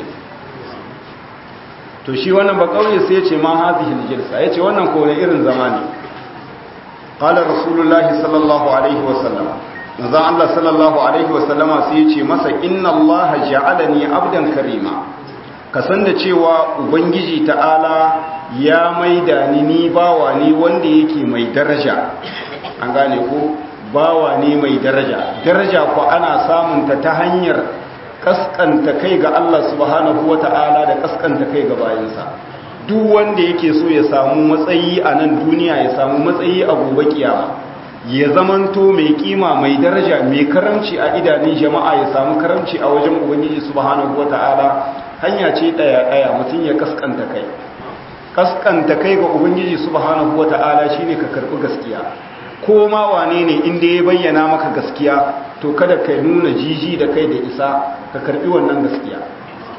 to shi wannan ba ƙauye sai ya ce ma hazihi lijilsa ya ce wannan kone irin zama ne قال رسول الله صلى الله عليه وسلم manzon Allah sallallahu alaihi wasallama sai ya ce masa inna Allah ja'alani abdan karima ka san da cewa ubangiji ta'ala ya maida ni ni bawa ne wanda yake mai daraja an gane ko bawa ne mai daraja daraja ko ana samun ta ta hanyar kaskanta kai ga Allah subhanahu wata'ala da kaskanta kai ga bayinsa duk wanda yake so ya samu matsayi a nan duniya ya samu matsayi a gobe kiyama ya zamanto mai kima mai daraja mai karamci a idanun jama'a ya samu karamci a wajen ubangiji subhanahu wata'ala hanya ce daya daya mutum ya kaskanta kai kaskanta kai ga ubangiji subhanahu wata'ala shine ka karbi gaskiya ko ma wane ne inda ya bayyana maka gaskiya to kada ka nuna jiji da kai da isa ka karbi wannan gaskiya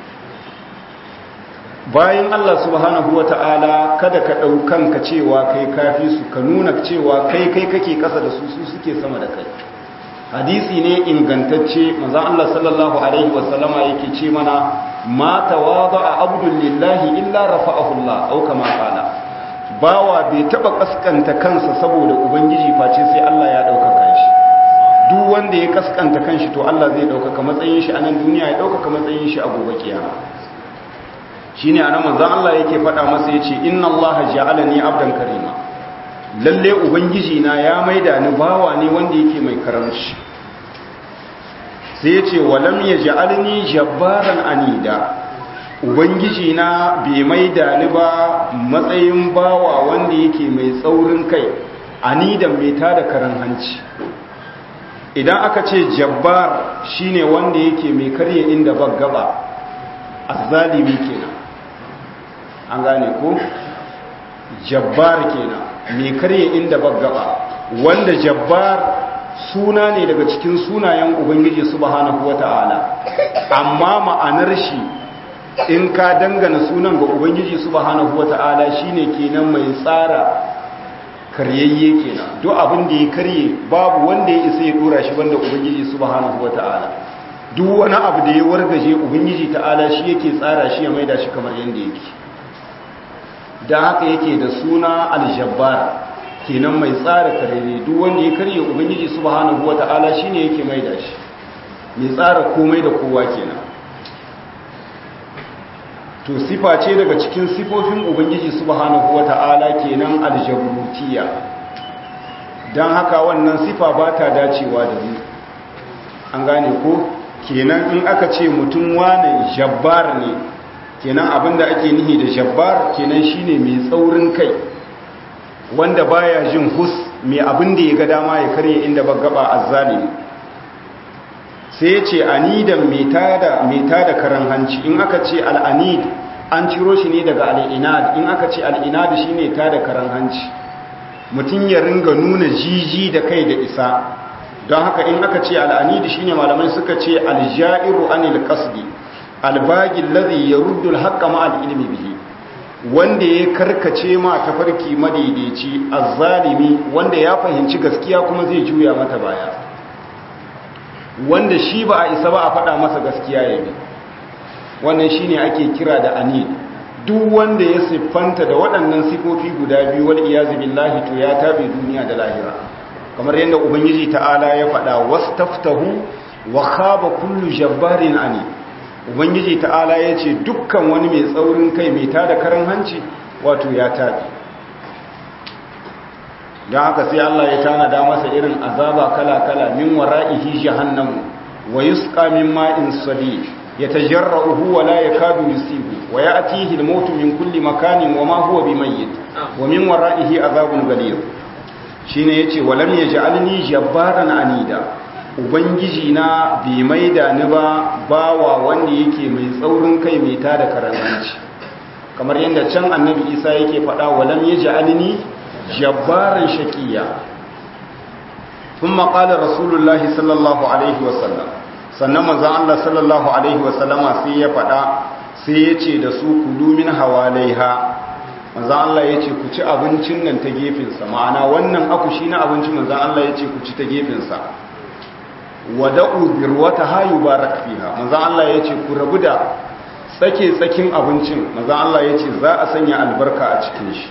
bayan Allah subhanahu wa ta'ala kada ka ɗaukan ka cewa kai kafi su ka nuna cewa kai kai kake ƙasa da su su suke sama da kai hadisi ne ingantacce manzan Allah sallallahu alaihi wasallama yake ce mana ma tawada a abdul lillahi illa rafa'ahu Allah au kama qala bawa bai taba kaskanta kansa saboda ubangiji face sai Allah ya ɗaukaka shi duk wanda ya kaskanta kanshi to Allah zai ɗaukaka matsayin shi a nan duniya ya ɗaukaka matsayin shi a gobe kiyama shine anan manzon Allah yake faɗa masa yace inna Allah ja'alani abdan karima lalle ubangiji na ya maida ni bawa ne wanda yake mai karamci sai yace walam yaj'alni jabbaran anida ubangiji na bai maida ni ba matsayin bawa wanda yake mai tsaurin kai anidan mai tada karan hanci idan aka ce jabbar shine wanda yake mai karye inda baggaba azzalimi kenan an gane ko jabbar kenan mai karye inda baggaba wanda jabbar suna ne daga cikin sunayen ubangiji subhanahu wata'ala amma ma'anar shi in ka dangana sunan ga ubangiji subhanahu wata'ala shine kenan mai tsara karyayye kenan duk abin da ya karye babu wanda ya isa ya dora shi banda ubangiji subhanahu wata'ala duk wani abu da ya wargaje ubangiji ta'ala shi yake tsara shi ya maida shi kamar yanda yake da haka yake da suna aljabbar kenan mai tsara karere duk wanda ya karye ubangiji subhanahu wata'ala shine yake maida shi mai tsara komai da kowa kenan to sifa ce daga cikin sifofin ubangiji subhanahu wata'ala kenan aljabrutiya dan haka wannan sifa ba ta dacewa da mu an gane ko kenan in aka ce mutum wane jabbar ne kenan abinda ake nihi da jabbar kenan shine mai tsaurin kai wanda baya jin hus mai abinda ya ga dama ya karye inda bagaba azzalimi sai ya ce anidan mai tada karan hanci in aka ce al'anid an ciro shi ne daga al'inad in aka ce al'inad shi ne tada karan hanci mutum ya ringa nuna jiji da kai da isa don haka in aka ce al'anid shi ne malamai suka ce aljairu anil kasdi albagin lazi ya ruddul haƙƙa ma'al ilimi bihi wanda ya karkace ma tafarki madaidaici azzalimi wanda ya fahimci gaskiya kuma zai juya mata baya wanda shi ba a isa ba a faɗa masa gaskiya ya bi wannan shine ake kira da anid duk wanda ya siffanta da waɗannan sifofi guda biyu wal iyazu billahi to ya tabe duniya da lahira kamar yadda ubangiji ta'ala ya faɗa wastaftahu wa khaba kullu jabbarin ani ubangiji ta'ala ya ce dukkan wani mai tsaurin kai mai tada karan hanci wato ya tabe don haka sai Allah ya tanada masa irin azaba kala-kala min wara'ihi jahannamu wa yusqa min ma'in sadid yatajarra'uhu wa la yakadu yusibu wa ya'tihi al-mautu min kulli makanin wa ma huwa bimayyit wa min wara'ihi azabun ghalid shine yace wa lam yaj'alni jabbaran anida ubangiji na bi maida ni ba bawa wanda yake mai tsaurin kai mai tada karanci kamar yadda can annabi Isa yake faɗa wa lam yaj'alni jabbaran shaqiya thumma qala rasulullahi sallallahu alaihi wasallam sannan manzon Allah sallallahu alaihi wasallama sai ya faɗa sai ya ce da su kulu min hawalaiha manzon Allah ya ce ku ci abincin nan ta gefensa ma'ana wannan akushi na abinci manzon Allah ya ce ku ci ta gefensa wada'u birwata hayu barak fiha manzon Allah ya ce ku rabu da tsake tsakin abincin manzon Allah ya ce za a sanya albarka a cikin shi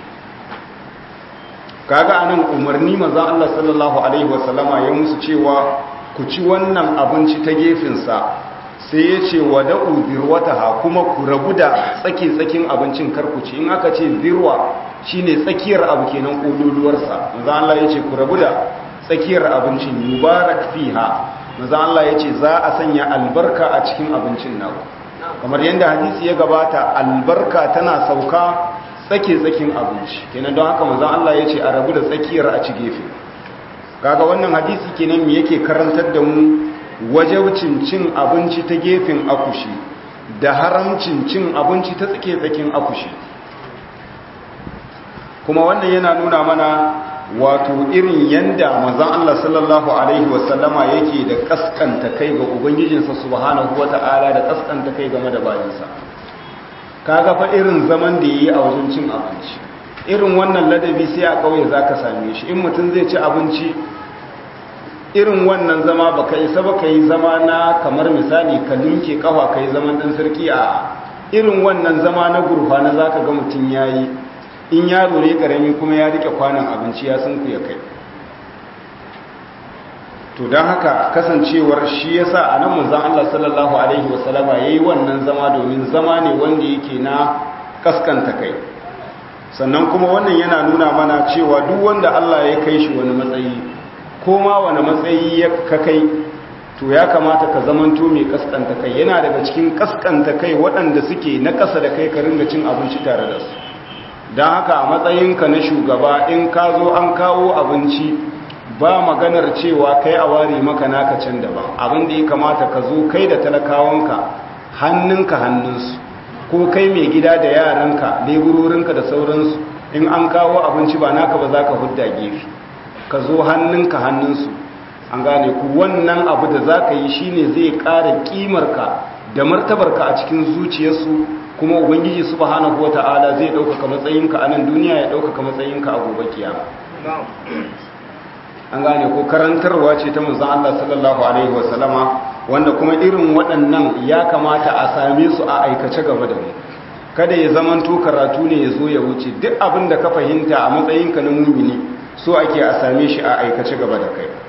kaga anan umarni manzon Allah sallallahu alaihi wasallama ya musu cewa ku ci wannan abinci ta gefensa sai ya ce wa da'u birwataha kuma ku rabu da tsaki-tsakin abincin karkuci in aka ce birwa shine tsakiyar abu kenan kololuwarsa maza Allah ya ce ku rabu da tsakiyar abincin mubarak fiha maza Allah ya ce za a sanya albarka a cikin abincin naku kamar yadda hadisi ya gabata albarka tana sauka tsake-tsakin abinci kenan don haka maza Allah ya ce a rabu da tsakiyar a ci gefe kaga wannan hadisi kenan me yake karantar da mu wajabcin cin abinci ta gefen akushi da haramcin cin abinci ta tsake tsakin akushi kuma wannan yana nuna mana wato irin yanda manzon Allah sallallahu alaihi wasallama yake da kaskanta kai ga ubangijinsa subhanahu wata'ala da kaskanta kai game da bayinsa kaga fa irin zaman da yayi a wajen cin abinci irin wannan ladabi sai a kauye zaka same shi in mutum zai ci abinci irin wannan zama baka isa baka yi zama na kamar misali ka linke kafa kai zaman dan sarki a irin wannan zama na gurfa na zaka ga mutum yayi in yaro ne karami kuma ya rike kwanan abinci ya sun ku ya kai to don haka kasancewar shi yasa a nan manzon Allah sallallahu alaihi wasallama yayi wannan zama domin zama ne wanda yake na kaskanta kai sannan kuma wannan yana nuna mana cewa duk wanda Allah ya kai shi wani matsayi ko ma wani matsayi ya ka kai to ya kamata ka zamanto mai kaskanta kai yana daga cikin kaskanta kai waɗanda suke na ƙasa da kai ka ringa cin abinci tare da su don haka a matsayinka na shugaba in ka zo an kawo abinci ba maganar cewa kai a ware maka naka can daban abin da ya kamata ka zo kai da talakawanka hannunka hannunsu ko kai mai gida da yaranka leburorinka da sauransu in an kawo abinci ba naka ba za ka hudda gefe ka zo hannunka hannunsu an gane ku wannan abu da za ka yi shine zai ƙara ƙimarka da martabarka a cikin zuciyarsu kuma ubangiji subhanahu wata'ala zai ɗaukaka matsayinka a nan duniya ya ɗaukaka matsayinka a gobe kiyama an gane ko karantarwa ce ta manzon Allah sallallahu alaihi wasallama wanda kuma irin waɗannan ya kamata a same su a aikace gaba da mu kada ya zamanto karatu ne ya zo ya wuce duk abin da ka fahimta a matsayinka na mumini so ake a same shi a aikace gaba da kai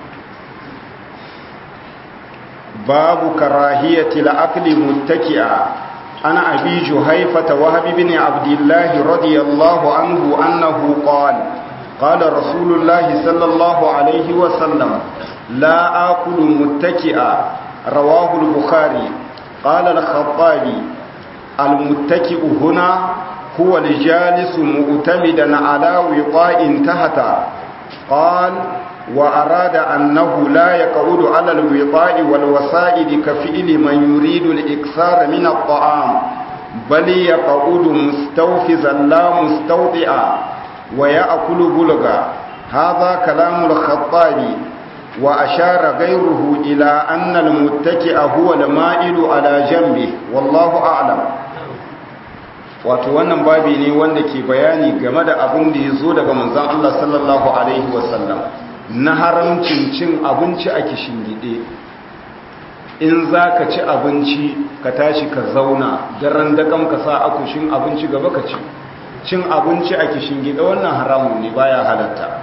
babu karahiyatil akli muttaki'a ana abi juhaifata wahab ibn abdullah radiyallahu anhu annahu qala qala rasulullah sallallahu alayhi wa sallam la akulu muttaki'a rawahu al-bukhari qala al-khattabi al-muttaki'u huna هو الجالس مؤتمدا على وطاء تحت قال وأراد أنه لا يقعد على الوطاء والوسائد كفئل من يريد الإكثار من الطعام بل يقعد مستوفزا لا مستوطئا ويأكل بلغا هذا كلام الخطابي وأشار غيره إلى أن المتكئ هو المائل على جنبه والله أعلم wato wannan babi ne wanda ke bayani game da abin da ya zo daga manzan Allah sallallahu Alaihi wasallam na haramcin cin abinci a gide. in za ka ci abinci ka tashi ka zauna daren daƙam ka sa akushin abinci gaba ka ci cin abinci a kishin gida wannan haramun ne baya halatta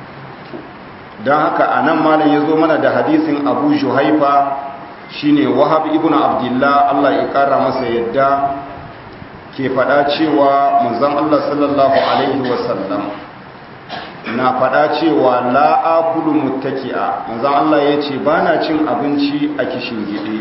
don haka a nan malam ya zo mana da hadisin abu shuhaifa shine wahab ibn abdullah allah ya kara masa yadda ke faɗa cewa manzon allah sallallahu alaihi wasallam na faɗa cewa la'akulu muttaki'a manzon allah ya ce ba na cin abinci a kishin gide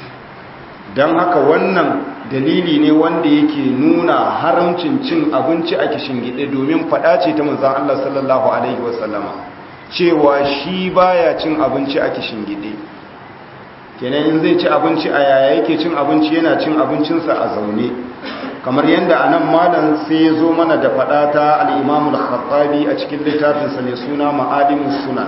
don haka wannan dalili ne wanda yake nuna haramcin cin abinci a kishin gide domin faɗa ce ta manzon allah sallallahu alaihi wasallama cewa shi baya cin abinci a kishin gide kenan in zai ci abinci a yaya yake cin abinci yana cin abincinsa a zaune kamar yadda a nan malam sai ya zo mana da faɗa ta al'imamul khattabi a cikin littafinsa ne suna ma'alimus suna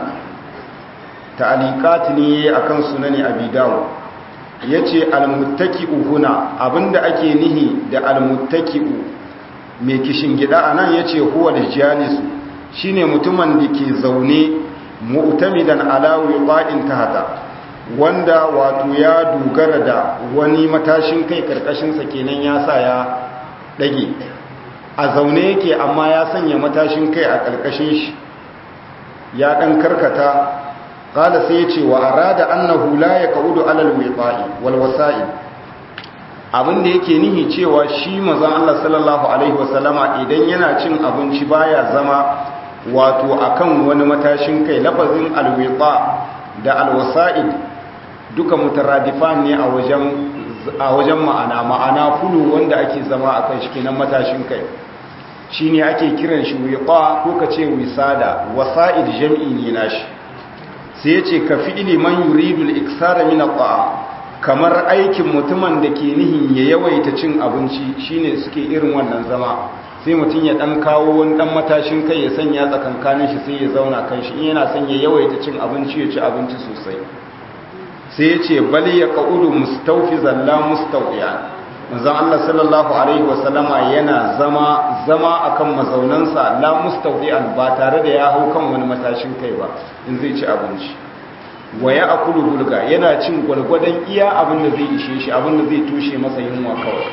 ta'alikat ne a kan sunani abi dawo ya ce almuttaki'u huna abinda ake nihi da almuttaki'u mai kishin gida a nan ya ce huwa da jalisu shine mutumin da ke zaune mu'tamidan ala wiqa'in tahta wanda wato ya dogara da wani matashin kai karkashinsa kenan ya sa ya dage a zaune yake amma ya sanya matashin kai a karkashin shi ya dan karkata qala sai ya ce wa arada annahu la yaqudu ala alwiqa'i wal wasa'id abinda yake nihi cewa shi manzon Allah sallallahu alaihi wasallama idan yana cin abinci baya zama wato akan wani matashin kai lafazin alwiqa da alwasa'id duka mutaradifan ne a wajen a wajen ma'ana ma'ana fulu wanda ake zama akan shi kenan matashin kai shine ake kiran shi wiqa ko kace wisada wasa'id jam'i ne nashi sai yace ka fi'li man yuridu al-iksara min at-ta'am kamar aikin mutumin da ke nihin ya yawaita cin abinci shine suke irin wannan zama sai mutum ya dan kawo wani dan matashin kai ya sanya tsakankanin shi sai ya zauna kan shi in yana son ya yawaita cin abinci ya ci abinci sosai sai ya ce bali ya qaudu mustawfizan la mustawiyan manzon Allah sallallahu alaihi wasallama yana zama zama akan mazaunansa la mustawiyan ba tare da ya hau kan wani matashin kai ba in zai ci abinci wa ya akulu bulga yana cin gwargwadon iya abin da zai ishe shi abin da zai tushe masa yunwa kawai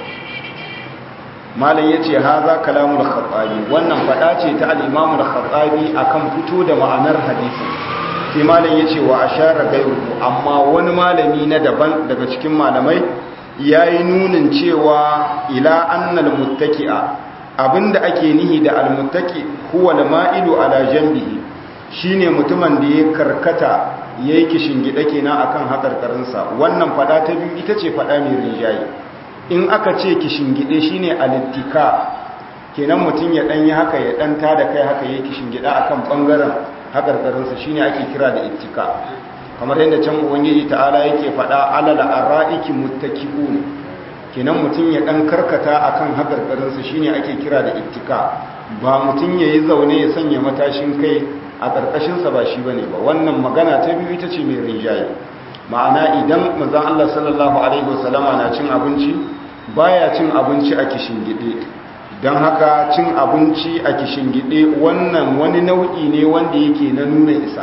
malam ya ce ha za kalamul khattabi wannan faɗa ce ta al'imamul khattabi a kan fito da ma'anar hadisi sai malam ya ce wa a share gairu amma wani malami na daban daga cikin malamai ya yi nunin cewa ila annal muttaki'a abinda ake nihi da almuttaki huwa ma'ilu ala jambihi shine mutumin da ya karkata yayi kishin gida kenan akan hakarkarinsa wannan fada ta biyu ita ce fada mai rinjaye in aka ce kishingide shine alittika kenan mutum ya danyi haka ya dan tada kai haka yake kishingida akan bangaren hakarkarinsa shine ake kira da ittika kamar yadda can ubangiji ta'ala yake fada alal araiki muttaqiun kenan mutum ya dan karkata akan hakarkarinsa shine ake kira da ittika ba mutum yayi zaune ya sanya matashin kai a karkashinsa ba shi bane ba wannan magana ta biyu ita ce mai rinjaye ma'ana idan manzon Allah sallallahu alaihi wasallama na cin abinci baya cin abinci a kishingide don haka cin abinci a kishingide wannan wani nau'i ne wanda yake na nuna isa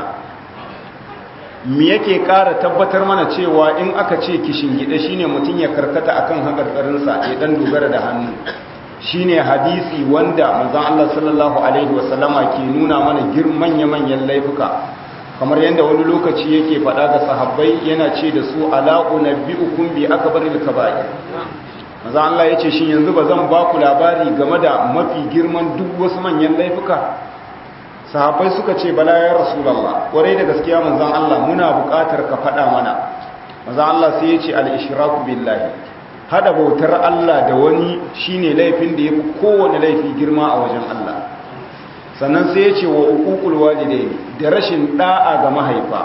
me yake ƙara tabbatar mana cewa in aka ce kishingide shine mutum ya karkata akan haƙarƙarinsa ya dan dogara da hannu shine hadisi wanda manzon Allah sallallahu alaihi wasallama ke nuna mana manya-manyan laifuka kamar yadda wani lokaci yake faɗa ga sahabbai yana ce da su ala'u na bi'ukun bi aka bari da kaba'i maza Allah ya ce shi yanzu ba zan ba ku labari game da mafi girman duk wasu manyan laifuka sahabbai suka ce bala ya rasulallah kwarai da gaskiya manzan Allah muna buƙatar ka faɗa mana maza Allah sai ya ce al-ishraku billahi hada bautar Allah da wani shine laifin da yafi kowane laifi girma a wajen Allah sannan sai ya ce wa uququl walidain da rashin da'a ga mahaifa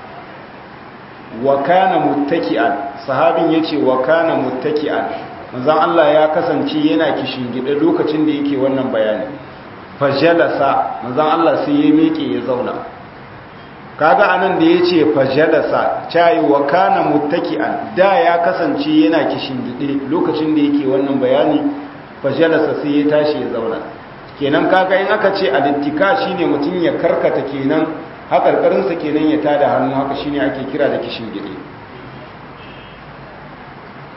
wa kana muttaki'an sahabin yace wa kana muttaki'an manzon Allah ya kasance yana kishingide lokacin da yake wannan bayani fajalasa manzon Allah sai ya miƙe ya zauna kaga anan da yace fajalasa cayi wa kana muttaki'an da ya kasance yana kishingide lokacin da yake wannan bayani fajalasa sai ya tashi ya zauna kenan kaga in aka ce alittika shine mutum ya karkata kenan hakarkarinsa kenan ya tada hannu haka shine ake kira da kishin gide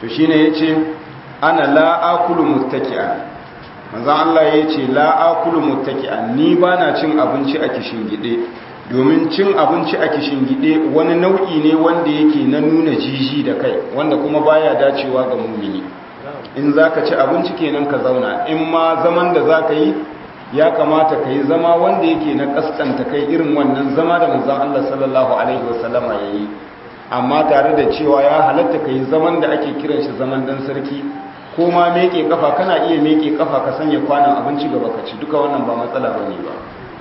to shine yace ana la akulu muttaki'an manzon Allah yace la akulu muttaki'an ni bana cin abinci a kishin gide domin cin abinci a kishin gide wani nau'i ne wanda yake na nuna jiji da kai wanda kuma baya dacewa ga mumini in zaka ci abinci kenan ka zauna in ma zaman da zaka yi ya kamata ka yi zama wanda yake na kaskanta kai irin wannan zama da manzon Allah sallallahu alaihi wasallama yayi amma tare da cewa ya halatta ka yi zaman da ake kiran shi zaman dan sarki ko ma meke kafa kana iya meke kafa ka sanya kwanan abinci gaba ka ci duka wannan ba matsala bane ba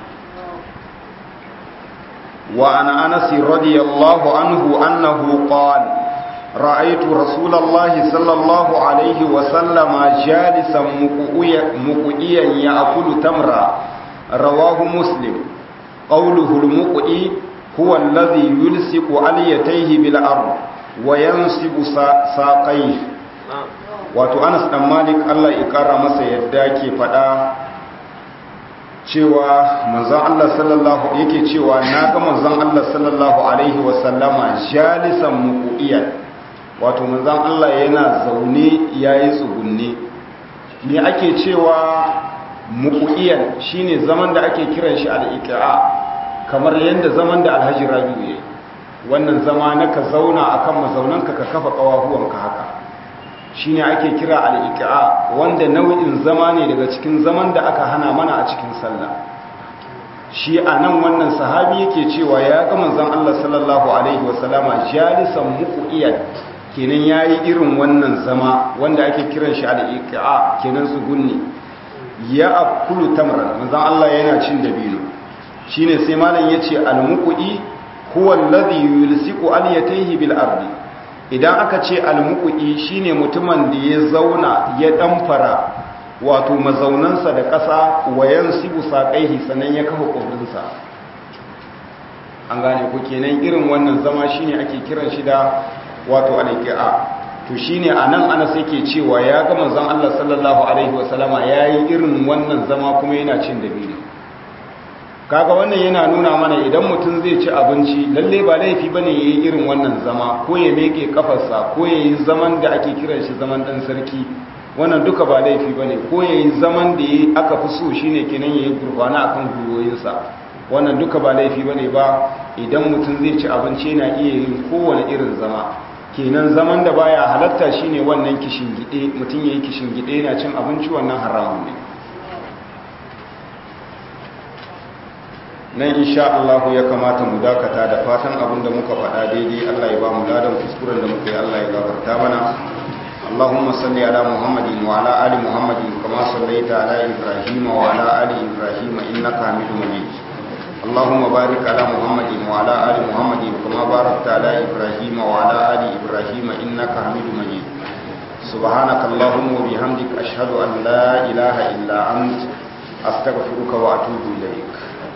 wa ana anas radiyallahu anhu annahu qala رأيت رسول الله صلى الله عليه وسلم جالسا مقئيا يأكل تمرا رواه مسلم قوله المقئي هو الذي يلصق عليتيه بالأرض وينصب ساقيه wato Anas dan Malik Allah ya kara masa yadda ke fada cewa manzon Allah sallallahu yake cewa na ga manzon Allah sallallahu alaihi wasallama jalisan muqiyan wato manzan Allah yana zaune ya yi tsugunne me ake cewa muƙu'iyan shine zaman da ake kiran shi al'iƙi'a kamar yadda zaman da alhaji rabi'u ya wannan zama na ka zauna akan mazaunanka ka kafa ƙawahuwanka haka shine ake kira al'iƙi'a wanda nau'in zama ne daga cikin zaman da aka hana mana a cikin sallah shi a nan wannan sahabi yake cewa ya ga manzan Allah sallallahu alaihi wasallama jalisan muƙu'iyan kenan ya yi irin wannan zama wanda ake kiran shi al'iƙa kenan su gunni ya akulu tamran manzan Allah yana cin dabino shi ne sai malam ya ce almuku'i huwan lazi yulsiku aliyataihi bil ardi idan aka ce almuku'i shi ne mutumin da ya zauna ya ɗamfara wato mazaunansa da ƙasa wayan sibu saƙaihi sannan ya kafa ƙobrinsa an gane ku kenan irin wannan zama shi ne ake kiran shi da wato alƙi'a to shine anan ana sai ke cewa ya ga manzon Allah sallallahu alaihi wasallama yayi irin wannan zama kuma yana cin dabino kaga wannan yana nuna mana idan mutum zai ci abinci lalle ba laifi bane yayi irin wannan zama ko ya meke kafarsa ko yayi zaman da ake kiran shi zaman dan sarki wannan duka ba laifi bane ko yayi zaman da yayi aka fi so shine kenan yayi gurbana akan gwiwoyinsa wannan duka ba laifi bane ba idan mutum zai ci abinci yana iya yin kowane irin zama kenan zaman da baya halatta shine wannan kishin gide mutum yayi kishin gide yana cin abinci wannan haramun ne nan insha Allah ya kamata mu dakata da fatan abin da muka faɗa daidai Allah ya ba mu ladan kuskuren da muka yi Allah ya gafarta mana اللهم صل على محمد وعلى ال محمد كما صليت على ابراهيم وعلى ال ابراهيم انك حميد مجيد اللهم بارك على محمد وعلى ال محمد كما باركت على ابراهيم وعلى ال ابراهيم انك حميد مجيد سبحانك اللهم وبحمدك اشهد ان لا اله الا انت استغفرك واتوب اليك